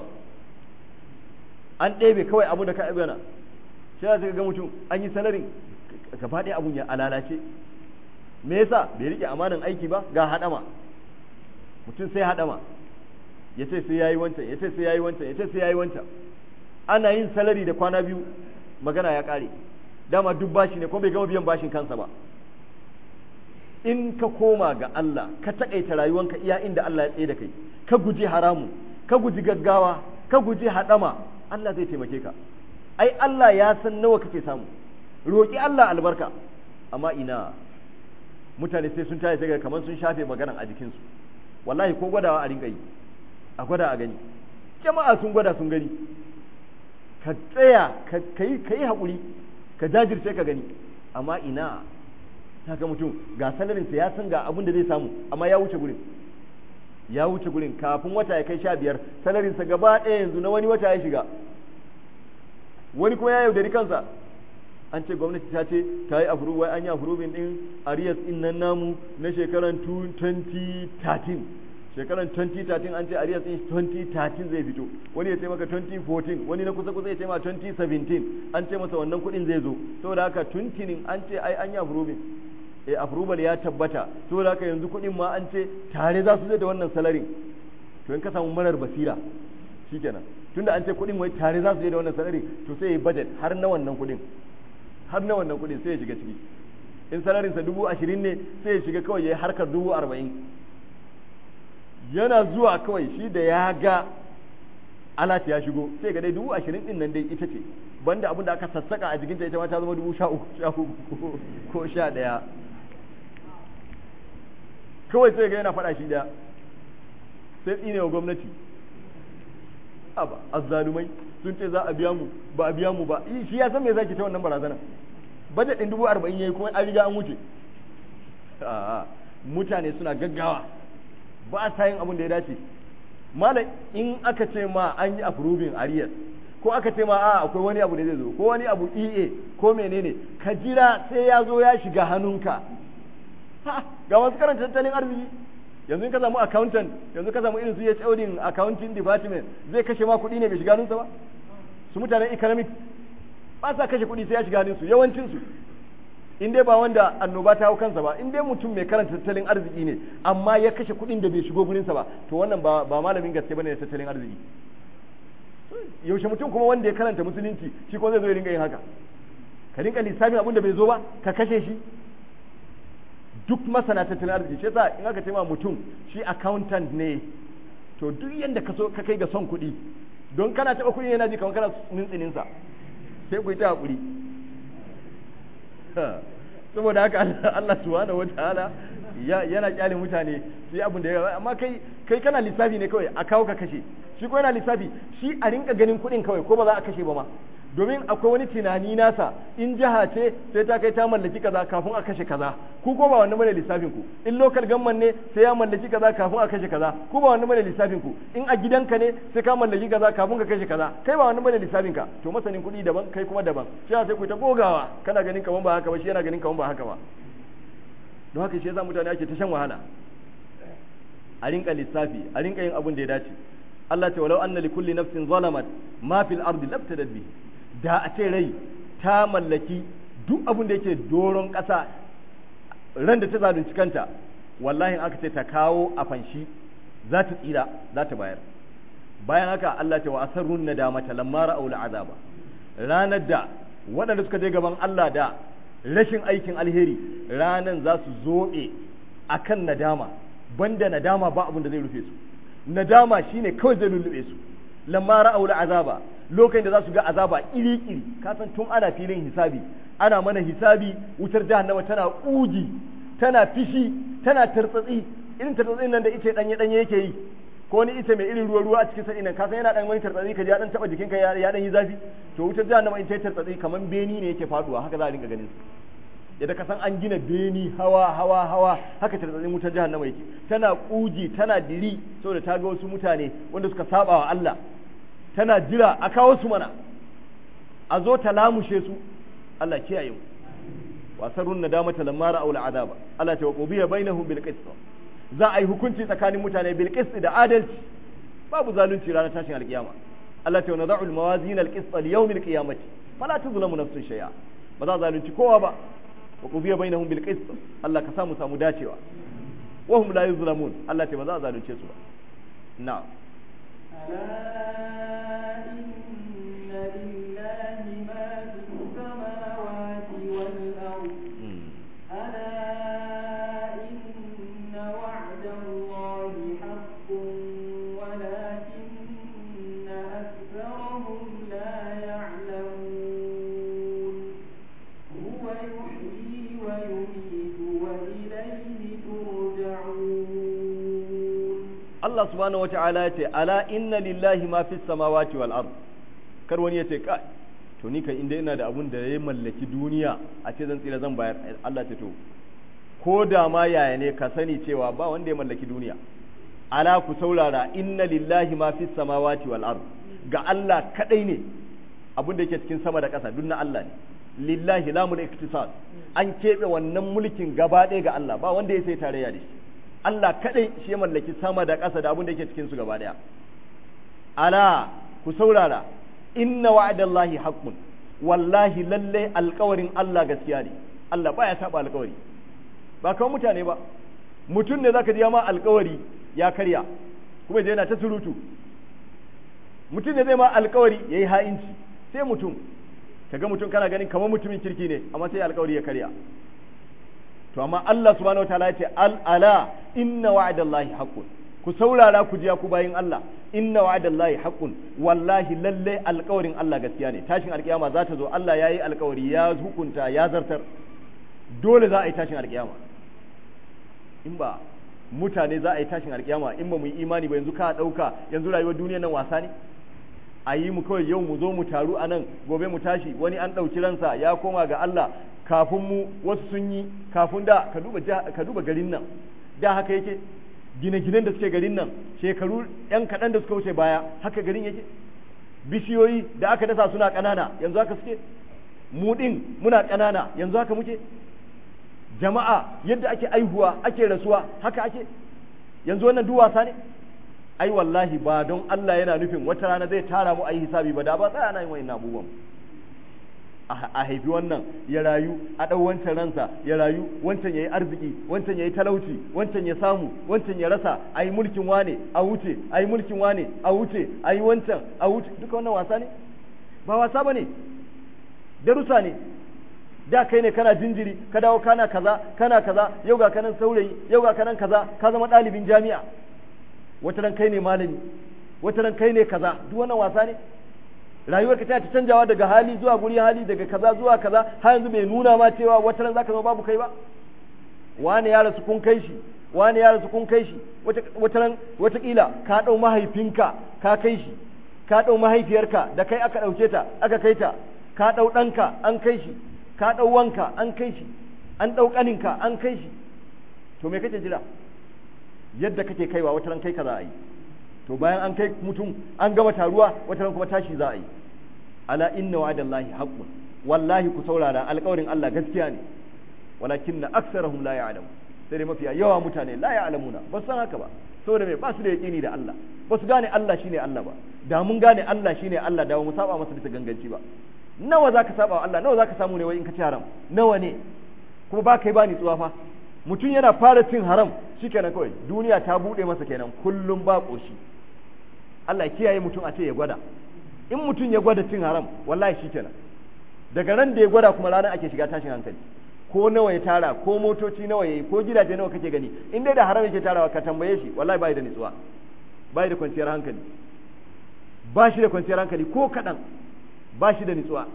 S1: an ɗebe kawai abu da ka abana shi za ga mutum an yi salarin gaba ɗaya abun ya alalace me yasa bai rike amanan aiki ba ga haɗama mutum sai haɗama ya ce sai yayi wancan ya ce sai yayi wancan ya ce sai yayi wancan ana yin salari da kwana biyu magana ya ƙare dama duk bashi ne ko bai gama biyan bashin kansa ba in ka koma ga Allah ka taƙaita rayuwanka iya inda Allah ya tsaye da kai ka guji haramu ka guji gaggawa ka guji haɗama Allah zai taimake ka ai Allah ya san nawa kake samu roƙi Allah albarka amma ina mutane sai sun tashi daga kamar sun shafe maganan a jikinsu wallahi ko gwadawa a rinka yi a gwada a gani jama'a sun gwada sun gani ka tsaya ka yi haƙuri ka jajirce ka gani amma ina ga mutum ga salarinsa ya san ga abin da zai samu amma ya wuce gurin ya wuce gurin kafin wata ya kai sha biyar salarinsa gaba ɗaya yanzu na wani wata ya shiga wani kuma ya yaudari kansa an ce gwamnati ta ce ta yi afuru wai an yi afurubin ɗin arias ɗin nan namu na shekaran 2013 shekaran 2013 an ce arias ɗin 2013 zai fito wani ya ce maka 2014 wani na kusa kusa ya ce ma 2017 an ce masa wannan kuɗin zai zo saboda haka tuntinin an ce ai an yi afurubin eh approval ya tabbata saboda haka yanzu kuɗin ma an ce tare za su zai da wannan salarin to in ka samu marar basira shikenan tunda an ce kuɗin wai tare za su je da wannan salarin to sai ya budget har na wannan kuɗin har na wannan kuɗin sai ya shiga ciki in salarinsa dubu ashirin ne sai ya shiga kawai ya yi harkar dubu arba'in yana zuwa kawai shi da ya ga alat ya shigo sai ga dai dubu ashirin din nan dai ita ce banda abin da aka sassaka a jikinta ita ma ta zama dubu sha uku sha uku ko sha ɗaya kawai sai ga yana faɗa shi da sai tsine wa gwamnati aba azzalumai sun ce za a biya mu ba a biya mu ba shi ya san me zaki ta wannan barazana budget din dubu arba'in yayi kuma an riga an wuce mutane suna gaggawa ba sa yin abin da ya dace malam in aka ce ma an yi approving arrears ko aka ce ma a akwai wani abu da zai zo ko wani abu EA ko menene ka jira sai ya zo ya shiga hannunka ga wasu karanta tattalin arziki yanzu in ka samu accountant yanzu ka samu irin su ya din accounting department zai kashe ma kuɗi ne bai shiga hannunsa ba su mutanen economic ba sa kashe kuɗi sai ya shiga hannunsu yawancin su in dai ba wanda annoba ta hau kansa ba in dai mutum mai karanta tattalin arziki ne amma ya kashe kuɗin da bai shigo gurinsa ba to wannan ba ba malamin gaske bane da tattalin arziki yaushe mutum kuma wanda ya karanta musulunci shi ko zai zo ya ringa yin haka ka rinka lissafin abin da bai zo ba ka kashe shi duk masana tattalin arziki shi yasa in aka ce ma mutum shi accountant ne to duk yanda ka so ka kai ga son kuɗi don kana taɓa kuɗi yana ji kamar kana nintsinin sa sai ku yi ta hakuri saboda haka Allah subhanahu wataala yana kyale mutane su yi abin da ya amma kai kai kana lissafi ne kawai a kawo ka kashe shi ko yana lissafi shi a rinka ganin kuɗin kawai ko ba za a kashe ba ma domin akwai wani tunani nasa in jiha ce sai ta kai ta mallaki kaza kafin a kashe kaza ku ko ba wannan bane lissafin ku in local government ne sai ya mallaki kaza kafin a kashe kaza ku ba wannan bane lissafin ku in a gidanka ne sai ka mallaki kaza kafin ka kashe kaza kai ba wannan bane lissafin ka to masanin kuɗi daban kai kuma daban shi sai ku ta gogawa kana ganin kaman ba haka ba shi yana ganin kaman ba haka ba don haka shi yasa mutane ake ta shan wahala a rinka lissafi a rinka yin abin da ya dace Allah ce walau anna likulli nafsin zalamat ma fil ardi labtadat bi da a ce rai ta mallaki duk abin da yake doron ƙasa ran da ta zalunci kanta wallahi aka ce ta kawo a fanshi za ta tsira za ta bayar bayan haka Allah ce wa asarrun nadamata lamma ra'aw azaba ranar da waɗanda suka je gaban Allah da rashin aikin alheri ranan za su zobe akan nadama banda nadama ba abin da zai rufe su nadama shine kawai zai lullube su lamma ra'aw azaba lokacin da za su ga azaba iri iri ka san tun ana filin hisabi ana mana hisabi wutar jahannama tana kuji tana fishi tana tartsatsi irin tartsatsin nan da ice danye danye yake yi ko ni ice mai irin ruwa ruwa a cikin sanin nan ka san yana dan wani tartsatsi ka ji ya dan taba jikinka ya ya dan yi zafi to wutar jahannama in ta tartsatsi kaman beni ne yake faduwa haka za a rinka ganin su yadda ka san an gina beni hawa hawa hawa haka tartsatsin wutar jahannama yake tana kuji tana diri saboda ta ga wasu mutane wanda suka saba wa Allah tana jira a kawo su mana a zo ta lamushe su Allah kiyaye mu wasarun nadamata lamma ra'aw al'azaba Allah ta waqubiya bainahum bil qist za a yi hukunci tsakanin mutane bil qist da adalci babu zalunci ranar tashin alkiyama Allah ta nada'u al mawazin al qist li yawm al qiyamati fala tuzlamu nafsun shay'a ba za zalunci kowa ba waqubiya bainahum bil qist Allah ka samu samu dacewa wa hum la yuzlamun Allah ta ba za zalunce su ba na'am
S2: ألا إن لله ما في السماوات والأرض ألا إن وعد الله حق ولكن أكثرهم لا يعلمون هو يحيي ويميت وإليه ترجعون
S1: Allah subhanahu wa ta'ala ya ce ala inna lillahi ma fi samawati wal ard kar wani ya ce ka to ni kan inda ina da abun da ya mallaki duniya a ce zan tsira zan bayar Allah ce to ko da ma yaya ne ka sani cewa ba wanda ya mallaki duniya ala ku saurara inna lillahi ma fi samawati wal ard ga Allah kadai ne abun da yake cikin sama da ƙasa duk na Allah ne lillahi lamul iktisad an keɓe wannan mulkin gaba ɗaya ga Allah ba wanda ya sai tarayya da shi Allah kaɗai shi ya mallaki sama da ƙasa da abin da yake cikin su gaba ɗaya ala ku saurara inna wa'adallahi haqqun wallahi lalle alƙawarin Allah gaskiya ne Allah baya saba alƙawari ba kawai mutane ba mutum ne zaka ji ma alƙawari ya karya kuma je yana ta surutu mutum ne zai ma alƙawari yayi ha'inci sai mutum kaga mutum kana ganin kamar mutumin kirki ne amma sai alƙawari ya karya to amma Allah subhanahu wataala ya ce al ala inna wa'dallahi haqqun ku saurara ku ji ku bayin Allah inna wa'dallahi haqqun wallahi lalle alƙawarin Allah gaskiya ne tashin alƙiyama za ta zo Allah yayi alƙawari ya hukunta ya zartar dole za a yi tashin alƙiyama in ba mutane za a yi tashin alƙiyama in ba mu yi imani ba yanzu ka ɗauka yanzu rayuwar duniyar nan wasa ne a yi mu kawai yau mu zo mu taru a nan gobe mu tashi wani an ɗauki ransa ya koma ga Allah kafin mu wasu sun yi kafin da ka duba ka duba garin nan da haka yake gine-ginen da suke garin nan shekaru yan kaɗan da suka wuce baya haka garin yake bishiyoyi da aka dasa suna ƙanana yanzu haka suke mu ɗin muna ƙanana yanzu haka muke jama'a yadda ake aihuwa ake rasuwa haka ake yanzu wannan duk wasa ne ai wallahi ba don Allah yana nufin wata rana zai tara mu ayi hisabi ba da ba tsaya na yin wa'in abubuwan a haifi wannan ya rayu a ɗau wancan ransa ya rayu wancan ya yi arziki wancan ya yi talauci wancan ya samu wancan ya rasa a yi mulkin wane a wuce a yi mulkin wane a wuce a yi wancan a wuce duka wannan wasa ne ba wasa ba ne darussa ne da kai ne kana jinjiri ka dawo kana kaza kana kaza yau ga kanan saurayi yau ga kanan kaza ka zama ɗalibin jami'a wata ran kai ne malami wata ran kai ne kaza duk wannan wasa ne rayuwar ka ta ta canjawa daga hali zuwa guri hali daga kaza zuwa kaza har yanzu bai nuna ma cewa wata ran zaka zama babu kai ba wani ya rasu kun kai shi wani ya rasu kun kai shi wata ran watakila ka ɗau mahaifinka ka kai shi ka ɗau mahaifiyarka da kai aka ɗauke ta aka kai ta ka ɗau ɗanka an kai shi ka ɗau wanka an kai shi an ɗau ƙaninka an kai shi to me kake jira yadda kake kaiwa wata ran kai ka za a yi to bayan an kai mutum an gama taruwa wata ran kuma tashi za a yi ala inna wa'adallahi haqqun wallahi ku saurara alƙawarin Allah gaskiya ne walakinna aksarahum la ya'lamu sai dai mafiya yawa mutane la ya'lamuna ba san haka ba saboda me ba su da yaqini da Allah ba su gane Allah shine Allah ba da mun gane Allah shine Allah da mu saba masa bisa ganganci ba nawa zaka saba wa Allah nawa zaka samu ne wai in ka ci haram nawa ne kuma ba kai ba ni tsuwa fa mutum yana fara cin haram shikenan kawai duniya ta bude masa kenan kullum ba koshi Allah kiyaye mutum a ce ya gwada in mutum ya gwada cin haram wallahi shikenan daga ran da ya gwada kuma ranar ake shiga tashin hankali ko nawa ya tara ko motoci nawa yayi ko gidaje nawa kake gani in dai da haram yake tarawa ka tambaye shi wallahi bai da nutsuwa bai da kwanciyar hankali ba shi da kwanciyar hankali ko kadan ba shi da nutsuwa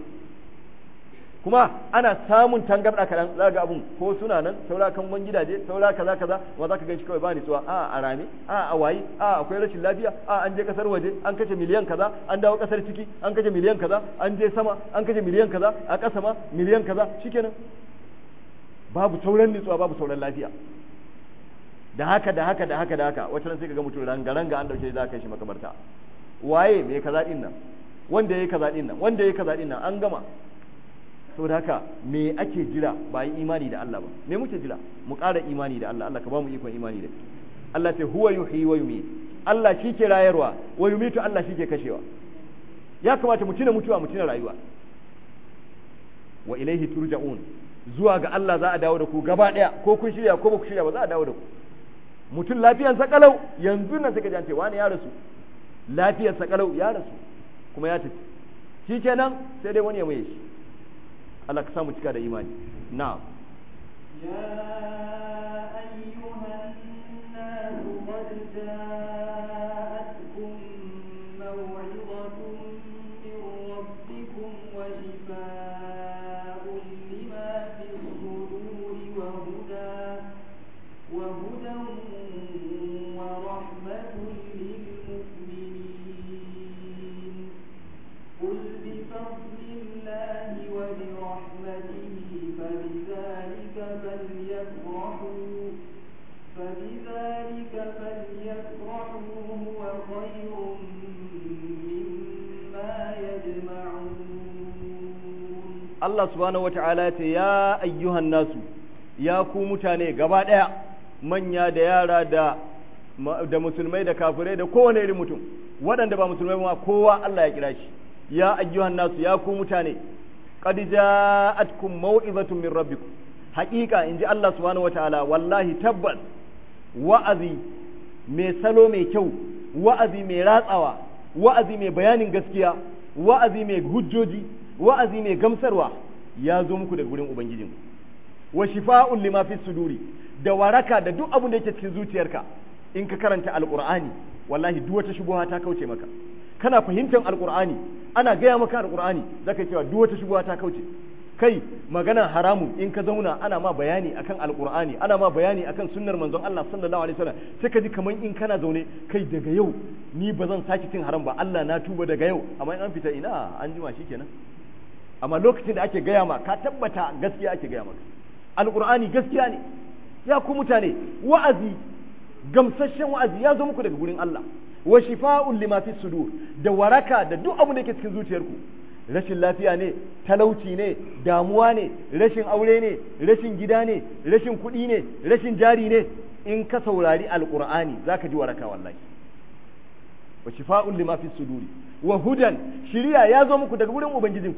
S1: kuma ana samun tangarda kadan za ga abun ko suna nan saura kan wani gidaje saura kaza kaza wa za ka gan shi kawai ba nutsuwa a a rame a a wayi a akwai rashin lafiya a an je kasar waje an kashe miliyan kaza an dawo kasar ciki an kashe miliyan kaza an je sama an kashe miliyan kaza a ƙasa ma miliyan kaza shikenan babu sauran nutsuwa babu sauran lafiya da haka da haka da haka da haka wata sai kaga mutum ranga ranga an dauke za ka shi makabarta waye me kaza din nan wanda yayi kaza din nan wanda yayi kaza din nan an gama saboda haka me ake jira ba yi imani da Allah ba me muke jira mu ƙara imani da Allah Allah ka ba mu ikon imani da Allah ce huwa yuhyi wa yumiit Allah shi ke rayarwa wa yumiitu Allah shi ke kashewa ya kamata mu tuna mutuwa mu tuna rayuwa wa ilaihi turja'un zuwa ga Allah za a dawo da ku gaba ɗaya ko kun shirya ko ba ku shirya ba za a dawo da ku mutum lafiyarsa kalau yanzu nan suka jance wani ya rasu lafiyarsa kalau ya rasu kuma ya tafi shi kenan sai dai wani ya maye shi Allah ka samu cika da imani na'am
S2: يا أيها الناس قد جاءتكم موعظة من ربكم وشفاء لما في الصدور وهدى وهدى ورحمة للمؤمنين قل بفضل الله وبرحمته فبذلك فليفرحوا فبذلك فليفرحوا هو خير مما يجمعون
S1: Allah subhanahu wata'ala ya ce ya ayyuhan nasu ya ku mutane gaba ɗaya manya da yara da da musulmai da kafirai da kowane irin mutum waɗanda ba musulmai ba kowa Allah ya kira shi ya ayyuhan nasu ya ku mutane qad ja'atkum mau'izatun min rabbikum haqiqa inji Allah subhanahu wata'ala wallahi tabbas wa'azi mai salo mai kyau wa'azi mai ratsawa wa'azi mai bayanin gaskiya wa'azi mai hujjoji wa'azi mai gamsarwa ya zo muku daga gurin ubangijinku wa shifa'un lima fi suduri da waraka da duk abin da yake cikin zuciyarka in ka karanta alqur'ani wallahi duk wata shubuha ta kauce maka kana fahimtar alqur'ani ana gaya maka alqur'ani zaka cewa duk wata shubuha ta kauce kai maganar haramu in ka zauna ana ma bayani akan alqur'ani ana ma bayani akan sunnar manzon Allah sallallahu alaihi wasallam sai ka ji kaman in kana zaune kai daga yau ni ba zan sake cin haram ba Allah na tuba daga yau amma in an fita ina an jima shikenan amma lokacin da ake gaya ma ka tabbata gaskiya ake gaya maka alqur'ani gaskiya ne ya ku mutane wa'azi gamsasshen wa'azi ya zo muku daga gurin Allah wa shifa'un lima fi sudur da waraka da duk abin da yake cikin zuciyarku rashin lafiya ne talauci ne damuwa ne rashin aure ne rashin gida ne rashin kuɗi ne rashin jari ne in ka saurari alqur'ani zaka ji waraka wallahi wa shifa'un lima fi suduri wa hudan shiriya ya zo muku daga gurin ubangijinku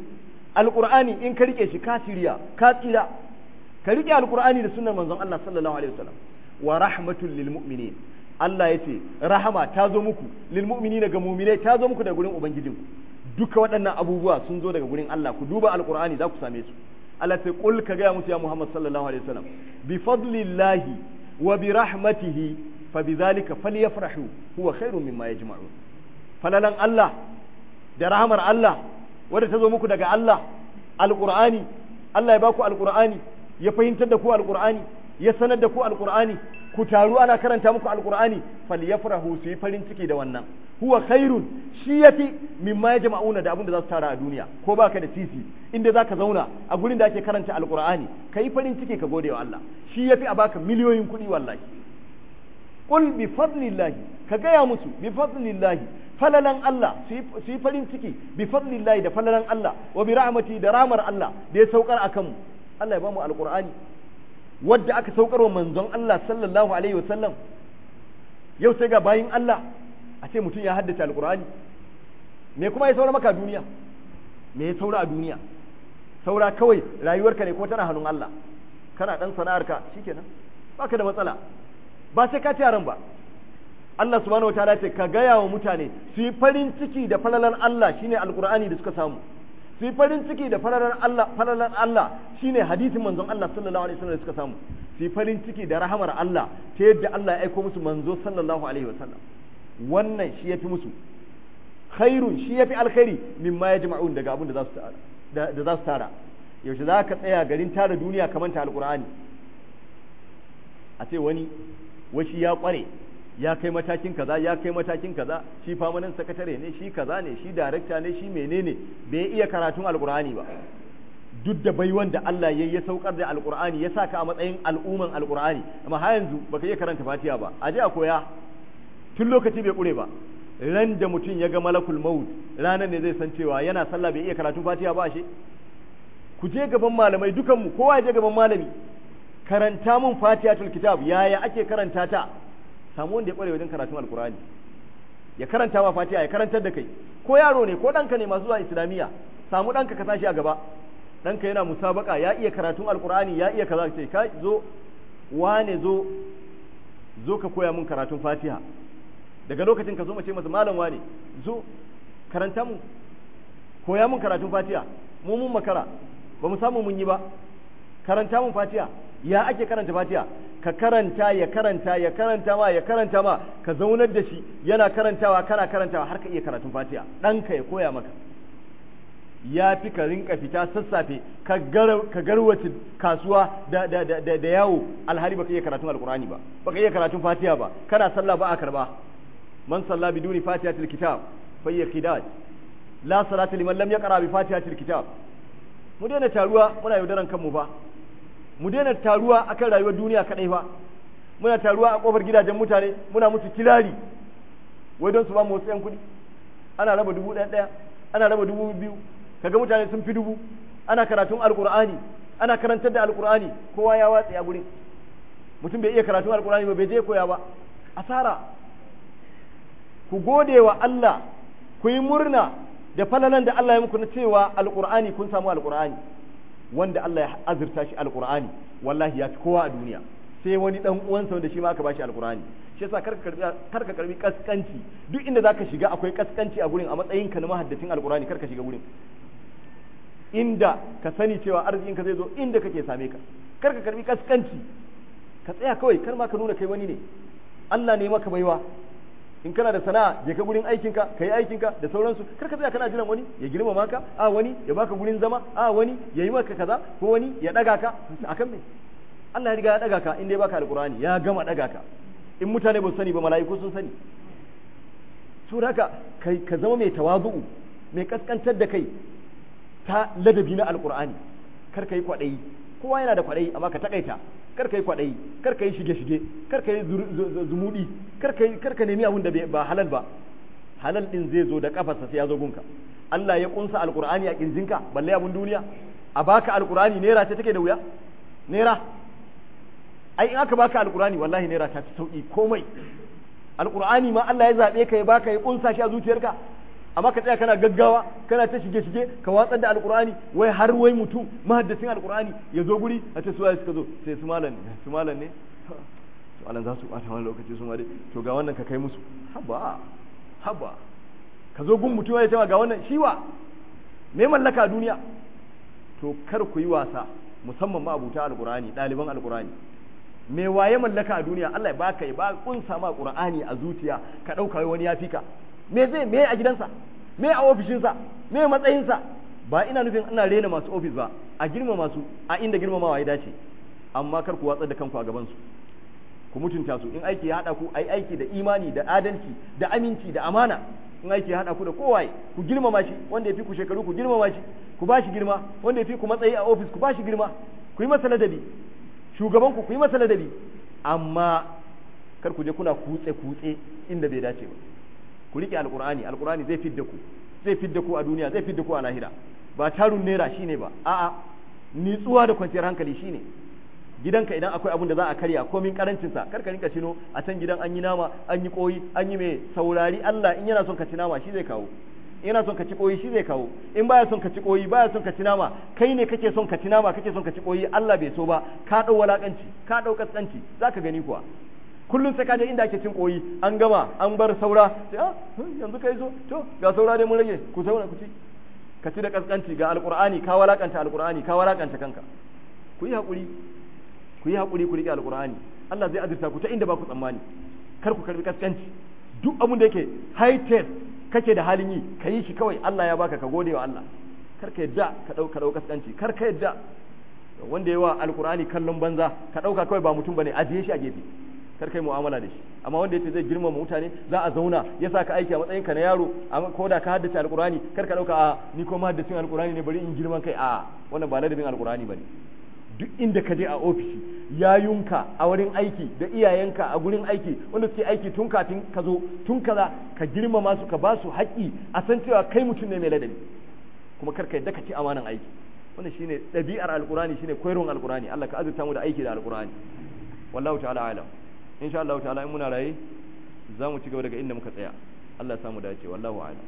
S1: alqur'ani in ka rike shi ka tiriya ka tsira ka rike alqur'ani da sunnar manzon Allah sallallahu alaihi wasallam wa rahmatul lil mu'minin Allah ya ce rahama ta zo muku lil mu'minina ga mu'minai ta zo muku daga gurin ubangijinku duka waɗannan abubuwa sun zo daga gurin Allah ku duba alqur'ani za ku same su Allah sai kul ka ga musu ya Muhammad sallallahu alaihi wasallam bi fadlillahi wa bi rahmatihi fa bidhalika falyafrahu huwa khairun mimma yajma'un falalan Allah da rahamar Allah wadda ta zo muku daga Allah alqur'ani Allah ya baku alqur'ani ya fahimtar da ku alqur'ani ya sanar da ku alqur'ani ku taru ana karanta muku alqur'ani falyafrahu su yi farin ciki da wannan huwa khairun shi yafi mimma yajma'una da abin da za su tara a duniya ko baka da titi inda zaka zauna a gurin da ake karanta alqur'ani kai farin ciki ka gode wa Allah shi yafi a baka miliyoyin kuɗi wallahi qul bi fadlillahi ka gaya musu bi fadlillahi falalan Allah su yi farin ciki bi fadlillahi da falalan Allah wa bi rahmati da ramar Allah da ya saukar akan mu Allah ya bamu alqur'ani wadda aka saukar wa manzon Allah sallallahu alaihi wasallam yau sai ga bayin Allah a ce mutum ya haddace alqur'ani me kuma ya saura maka a duniya me ya saura a duniya saura kawai rayuwarka ne ko tana hannun Allah kana dan sana'arka shikenan baka da matsala ba sai ka ci yaran ba Allah subhanahu wataala ce ka gaya wa mutane su yi farin ciki da falalan Allah shine alqur'ani da suka samu su yi farin ciki da falalan Allah falalan Allah shine hadisin manzon Allah sallallahu alaihi wasallam da suka samu su yi farin ciki da rahamar Allah ta yadda Allah ya aiko musu manzo sallallahu alaihi wasallam wannan shi yafi musu khairun shi yafi alkhairi mimma yajma'un daga abin da za su tara da za su tara yaushe za ka tsaya garin tara duniya kamar ta alqur'ani a ce wani washi ya kware ya kai matakin kaza ya kai matakin kaza shi famanin sakatare ne shi kaza ne shi darekta ne shi menene bai iya karatun alkur'ani ba duk da bai wanda Allah ya ya saukar da alkur'ani ya saka a matsayin al'umman alkur'ani amma har yanzu baka iya karanta fatiha ba aje a koya tun lokaci bai kure ba ran da mutum ya ga malakul maut ranar ne zai san cewa yana sallah bai iya karatun fatiha ba ashe ku je gaban malamai dukanmu kowa ya je gaban malami karanta mun fatihatul kitab yaya ake karanta ta samu wanda ya kware wajen karatun alkurani ya karanta ma fatiha ya karantar da kai ko yaro ne ko ɗanka ne masu zuwa islamiyya samu ɗanka ka sashi a gaba ɗanka yana musabaka ya iya karatun alkurani ya iya kaza ce ka zo wane zo zo ka koya mun karatun fatiha daga lokacin ka zo mace masa malam wane zo karanta mu koya mun karatun fatiha mu mun makara ba mu samu mun yi ba karanta mun fatiha ya ake karanta fatiha ka karanta ya karanta ya karanta ma ya karanta ma ka zaunar da shi yana karantawa kana karantawa har ka iya karatun fatiha ɗanka ya koya maka ya fi ka rinka fita sassafe ka garwace kasuwa da, da, da, da, yawo alhali baka iya karatun alkurani ba baka iya karatun fatiha ba kana sallah ba a karba man salla biduni fatihatil kitab fa hiya qidad la salata liman lam yaqra bi fatihatil kitab mu daina taruwa muna yaudaran kanmu ba mu daina taruwa akan rayuwar duniya kadai fa muna taruwa a kofar gidajen mutane muna musu kilari wai don su ba mu wasu yan kuɗi ana raba dubu ɗaya ɗaya ana raba dubu biyu kaga mutane sun fi dubu ana karatun alkur'ani ana karantar da alkur'ani kowa ya watsa a gurin mutum bai iya karatun alkur'ani ba bai je koya ba asara ku gode wa Allah ku yi murna da falalan da Allah ya muku na cewa alkur'ani kun samu alkur'ani wanda Allah ya azurta shi alkur'ani wallahi ya fi kowa a duniya sai wani dan uwansa wanda shi ma aka bashi alkur'ani shi yasa karka karbi karka karbi kaskanci duk inda zaka shiga akwai kaskanci a gurin a matsayin ka na mahaddacin alkur'ani karka shiga gurin inda ka sani cewa arzikin ka zai zo inda kake same ka karka karbi kaskanci ka tsaya kawai kar ma ka nuna kai wani ne Allah ne maka baiwa in kana da sana'a je ka gurin aikinka ka yi aikinka da sauransu kar ka tsaya kana jiran wani ya girmama ka a wani ya baka gurin zama a wani ya yi maka kaza ko wani ya daga ka akan me Allah ya riga ya daga ka inda ya baka alqur'ani ya gama daga ka in mutane ba su sani ba mala'iku sun sani su haka kai ka zama mai tawazu'u mai kaskantar da kai ta ladabi na alqur'ani kar ka yi kwadayi kowa yana da kwadayi amma ka takaita kar ka yi kwadayi kar ka yi shige-shige kar ka yi zumudi kar ka kar ka nemi abin da ba halal ba halal din zai zo da kafarsa sai ya zo gunka Allah ya kunsa alqur'ani a kirjinka balle abun duniya a baka alqur'ani naira ce take da wuya naira ai in aka baka alqur'ani wallahi naira ta ci sauki komai alqur'ani ma Allah ya zabe ka ya baka ya kunsa shi a zuciyarka amma ka tsaya kana gaggawa kana ta shige shige ka watsar da alqur'ani wai har wai mutum mahaddacin alqur'ani ya zo guri a ce suwaye suka zo sai su malam ne su malam ne to alan za su bata wani lokaci su ma dai to ga wannan ka kai musu haba haba ka zo gun mutum ya ce ga wannan shiwa me mallaka a duniya to kar ku yi wasa musamman ma abuta alqur'ani ɗaliban alqur'ani me waye mallaka a duniya Allah ya baka ya ba kunsa ma qur'ani a zuciya ka dauka wani ya fika me zai me a gidansa me a ofishinsa me matsayinsa ba ina nufin ina rena masu ofis ba a girma masu a inda girmamawa ya dace amma kar ku watsar da kanku a gaban su ku mutunta su in aiki ya hada ku ai aiki da imani da adalci da aminci da amana in aiki ya hada ku da kowaye ku girmama shi wanda ya fi ku shekaru ku girmama shi ku ba shi girma wanda ya fi ku matsayi a ofis ku ba shi girma ku yi masa ladabi shugaban ku ku yi masa ladabi amma kar ku je kuna kutse kutse inda bai dace ba ku rike alqur'ani alqur'ani zai fidda ku zai fidda ku a duniya zai fidda ku a lahira ba tarun naira shine ba a'a nitsuwa da kwanciyar hankali shine gidanka idan akwai abun da za a karya komin karancin sa kar ka rinka cino a can gidan an yi nama an yi koyi an yi mai saurari Allah in yana son ka ci nama shi zai kawo yana son ka ci koyi shi zai kawo in baya son ka ci koyi baya son ka ci nama kai ne kake son ka ci nama kake son ka ci koyi Allah bai so ba ka dau walakanci ka dau kaskanci zaka gani kuwa kullum sai ka je inda ake cin koyi an gama an bar saura sai ah yanzu kai so to ga saura dai mun rage ku saura ku ci ka ci da kaskanci ga alqur'ani ka walakanta alqur'ani ka walakanta kanka ku yi hakuri ku yi hakuri ku rike alqur'ani Allah zai azurta ku ta inda ba ku tsammani kar ku karbi kaskanci duk abin da yake high tech kake da halin yi ka yi shi kawai Allah ya baka ka gode wa Allah kar ka yadda ka dauka dauka kaskanci kar ka yadda wanda yawa alqur'ani kallon banza ka dauka kawai ba mutum bane ajiye shi a gefe kar kai mu'amala da shi amma wanda yace zai girmama mutane za a zauna ya sa ka aiki a matsayin ka na yaro ko da ka haddace alqur'ani kar ka dauka a ni ko ma haddacin alqur'ani ne bari in girman kai a wannan ba ladabin alqur'ani bane duk inda ka je a ofishi yayunka a wurin aiki da iyayenka a gurin aiki wanda suke aiki tun kafin ka zo tun kaza ka girmama su ka ba su haƙƙi a san cewa kai mutum ne mai ladabi kuma kar ka yadda ka ci amanan aiki wannan shine ɗabi'ar alqur'ani shine koyarwar alqur'ani Allah ka azurta mu da aiki da alqur'ani wallahu ta'ala alam insha Allah ta'ala in muna raye za mu ci gaba daga inda muka tsaya Allah ya samu dace wallahu a'lam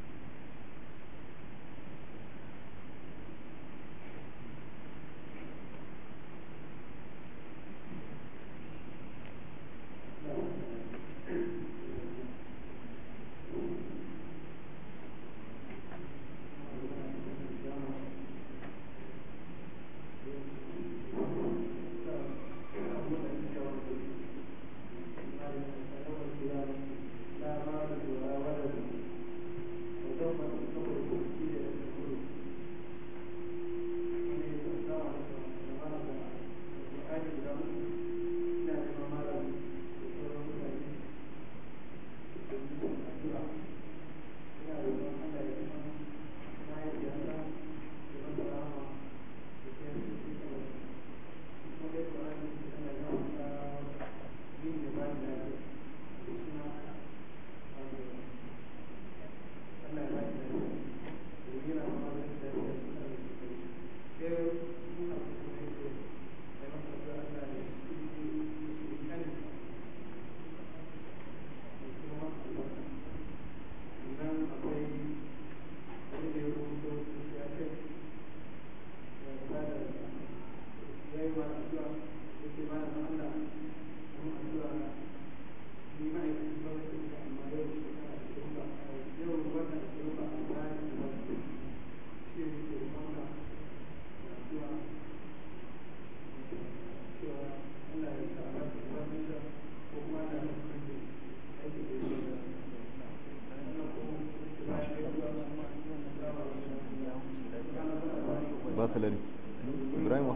S1: salari ibrahim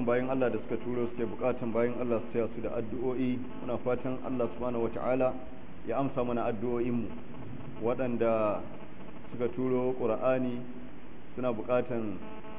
S1: dukkan bayan Allah da suka turo suke bukatan bayan Allah su taya su da addu'o'i muna fatan Allah subhanahu wata'ala ya amsa mana addu'o'inmu waɗanda suka turo ƙura'ani suna bukatan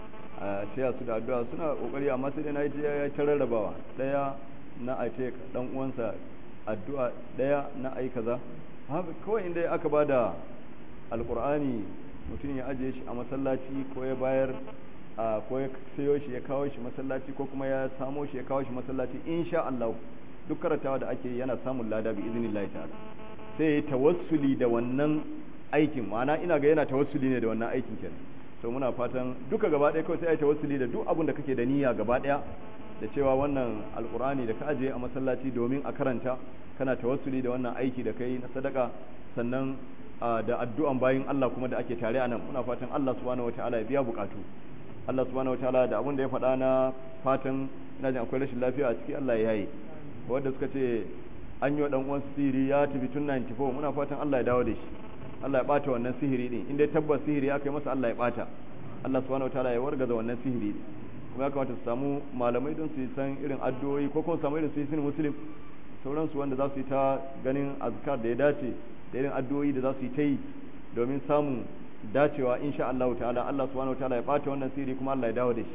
S1: a taya su da addu'a suna ƙoƙari amma sai dai na yi ya ta rarrabawa ɗaya na a ce ɗan uwansa addu'a ɗaya na ai kaza kawai inda aka ba da alƙur'ani mutum ya ajiye shi a masallaci ko ya bayar a ko ya sayo shi ya kawo shi masallaci ko kuma ya samo shi ya kawo shi masallaci insha Allah duk karatawa da ake yana samun lada bi iznillahi ta'ala sai ya tawassuli da wannan aikin ma'ana ina ga yana tawassuli ne da wannan aikin kenan to muna fatan duka gaba ɗaya kawai sai ai tawassuli da duk abin da kake da niyya gaba ɗaya da cewa wannan alkur'ani da ka ajiye a masallaci domin a karanta kana tawassuli da wannan aiki da kai na sadaka sannan da addu'an bayin Allah kuma da ake tare a nan muna fatan Allah subhanahu wataala ya biya bukatu Allah subhanahu wataala da abin da ya faɗa na fatan ina jin akwai rashin lafiya a ciki Allah ya yaye wanda suka ce an yi wa dan uwan sihiri ya tafi tun 94 muna fatan Allah ya dawo da shi Allah ya bata wannan sihiri din inda tabbas sihiri aka yi masa Allah ya bata Allah subhanahu wataala ya wargaza wannan sihiri din kuma ya kamata su samu malamai don su yi san irin addu'o'i ko kuma samu irin su yi sin muslim sauransu wanda za su yi ta ganin azkar da ya dace da irin addu'o'i da za su yi ta yi domin samun dacewa insha Allah ta'ala Allah subhanahu ta'ala ya bata wannan sirri kuma Allah ya dawo da shi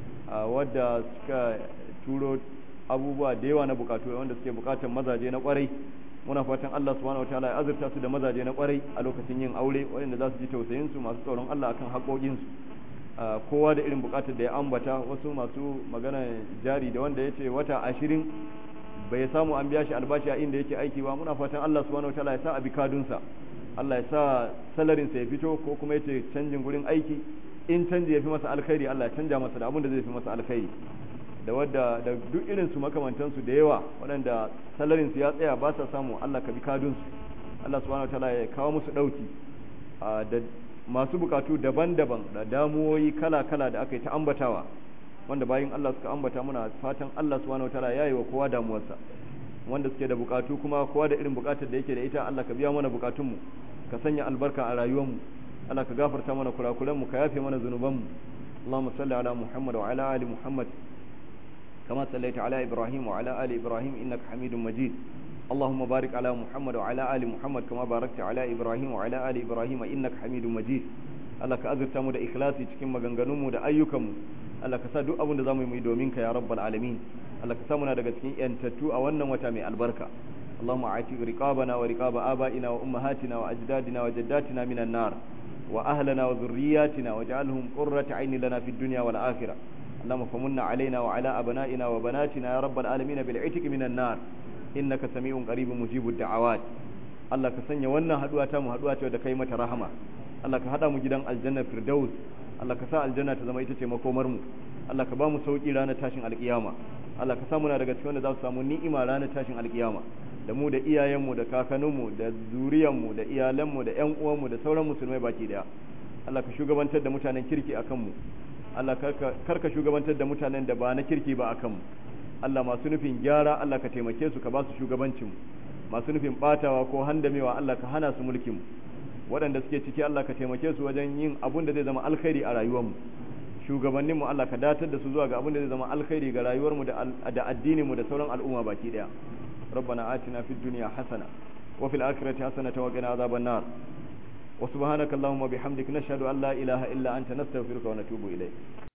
S1: wadda suka turo abubuwa da yawa na bukatu wanda suke bukatan mazaje na kwarai muna fatan Allah subhanahu ta'ala ya azurta su da mazaje na kwarai a lokacin yin aure wanda za su ji tausayin su masu tsoron Allah akan haƙoƙin su kowa da irin bukatar da ya ambata wasu masu magana jari da wanda ya ce wata ashirin bai samu an biya shi albashi a inda yake aiki ba muna fatan Allah subhanahu wataala ya sa a bikadunsa Allah ya sa salarin sa ya fito ko kuma yace canjin gurin aiki in canji ya fi masa alkhairi Allah ya canja masa da abin da zai fi masa alkhairi da wadda da duk irin su makamantan su da yawa waɗanda salarin su ya tsaya ba sa samu Allah ka bikadun su Allah subhanahu wataala ya kawo musu dauki da masu bukatu daban-daban da damuwoyi kala-kala da aka yi ta ambatawa wanda bayan Allah suka ambata muna fatan Allah subhanahu wataala ya yi wa kowa damuwarsa wanda suke da bukatu kuma kowa da irin bukatar da yake da ita Allah ka biya mana bukatunmu ka sanya albarka a rayuwarmu Allah ka gafarta mana kurakuranmu ka yafe mana zunubanmu اللهم صل على محمد وعلى آل محمد كما صليت على إبراهيم وعلى آل إبراهيم إنك حميد مجيد اللهم بارك على محمد وعلى آل محمد كما باركت على إبراهيم وعلى آل إبراهيم إنك حميد مجيد Allah ka azurta mu da ikhlasi cikin maganganunmu da ayyukanmu Allah ka sa duk abin da zamu yi domin ka ya rabbal alamin Allah ka sa muna daga cikin yantattu a wannan wata mai albarka Allahumma ati riqabana wa riqaba abaina wa ummahatina wa ajdadina wa jaddatina minan nar wa ahlana wa dhurriyyatina waj'alhum qurrata ayni lana fid dunya wal akhirah اللهم فمن علينا وعلى أبنائنا وبناتنا يا رب العالمين بالعتق من النار إنك سميع قريب مجيب الدعوات Allah ka sanya wannan haduwa ta mu haduwa ce da kai mata rahama Allah ka hada mu gidan aljanna firdaus Allah ka sa aljanna ta zama ita ce makomar mu Allah ka ba mu sauki ranar tashin alkiyama Allah ka sa muna daga cikin wanda za su samu ni'ima ranar tashin alkiyama da mu da iyayenmu da kakanninmu da zuriyanmu da iyalanmu da ƴan uwanmu da sauran musulmai baki daya Allah ka shugabantar da mutanen kirki akan mu Allah karka shugabantar da mutanen da ba na kirki ba akan mu Allah masu nufin gyara Allah ka taimake su ka ba su shugabancin mu masu nufin batawa ko handamewa Allah ka hana su mulkin waɗanda suke ciki Allah ka taimake su wajen yin abun da zai zama alkhairi a rayuwarmu shugabannin mu Allah ka datar da su zuwa ga abun da zai zama alkhairi ga rayuwarmu da da addinin mu da sauran al'umma baki daya ربنا آتنا في الدنيا حسنة وفي الآخرة حسنة وقنا عذاب النار وسبحانك اللهم وبحمدك نشهد أن لا إله إلا أنت نستغفرك ونتوب إليك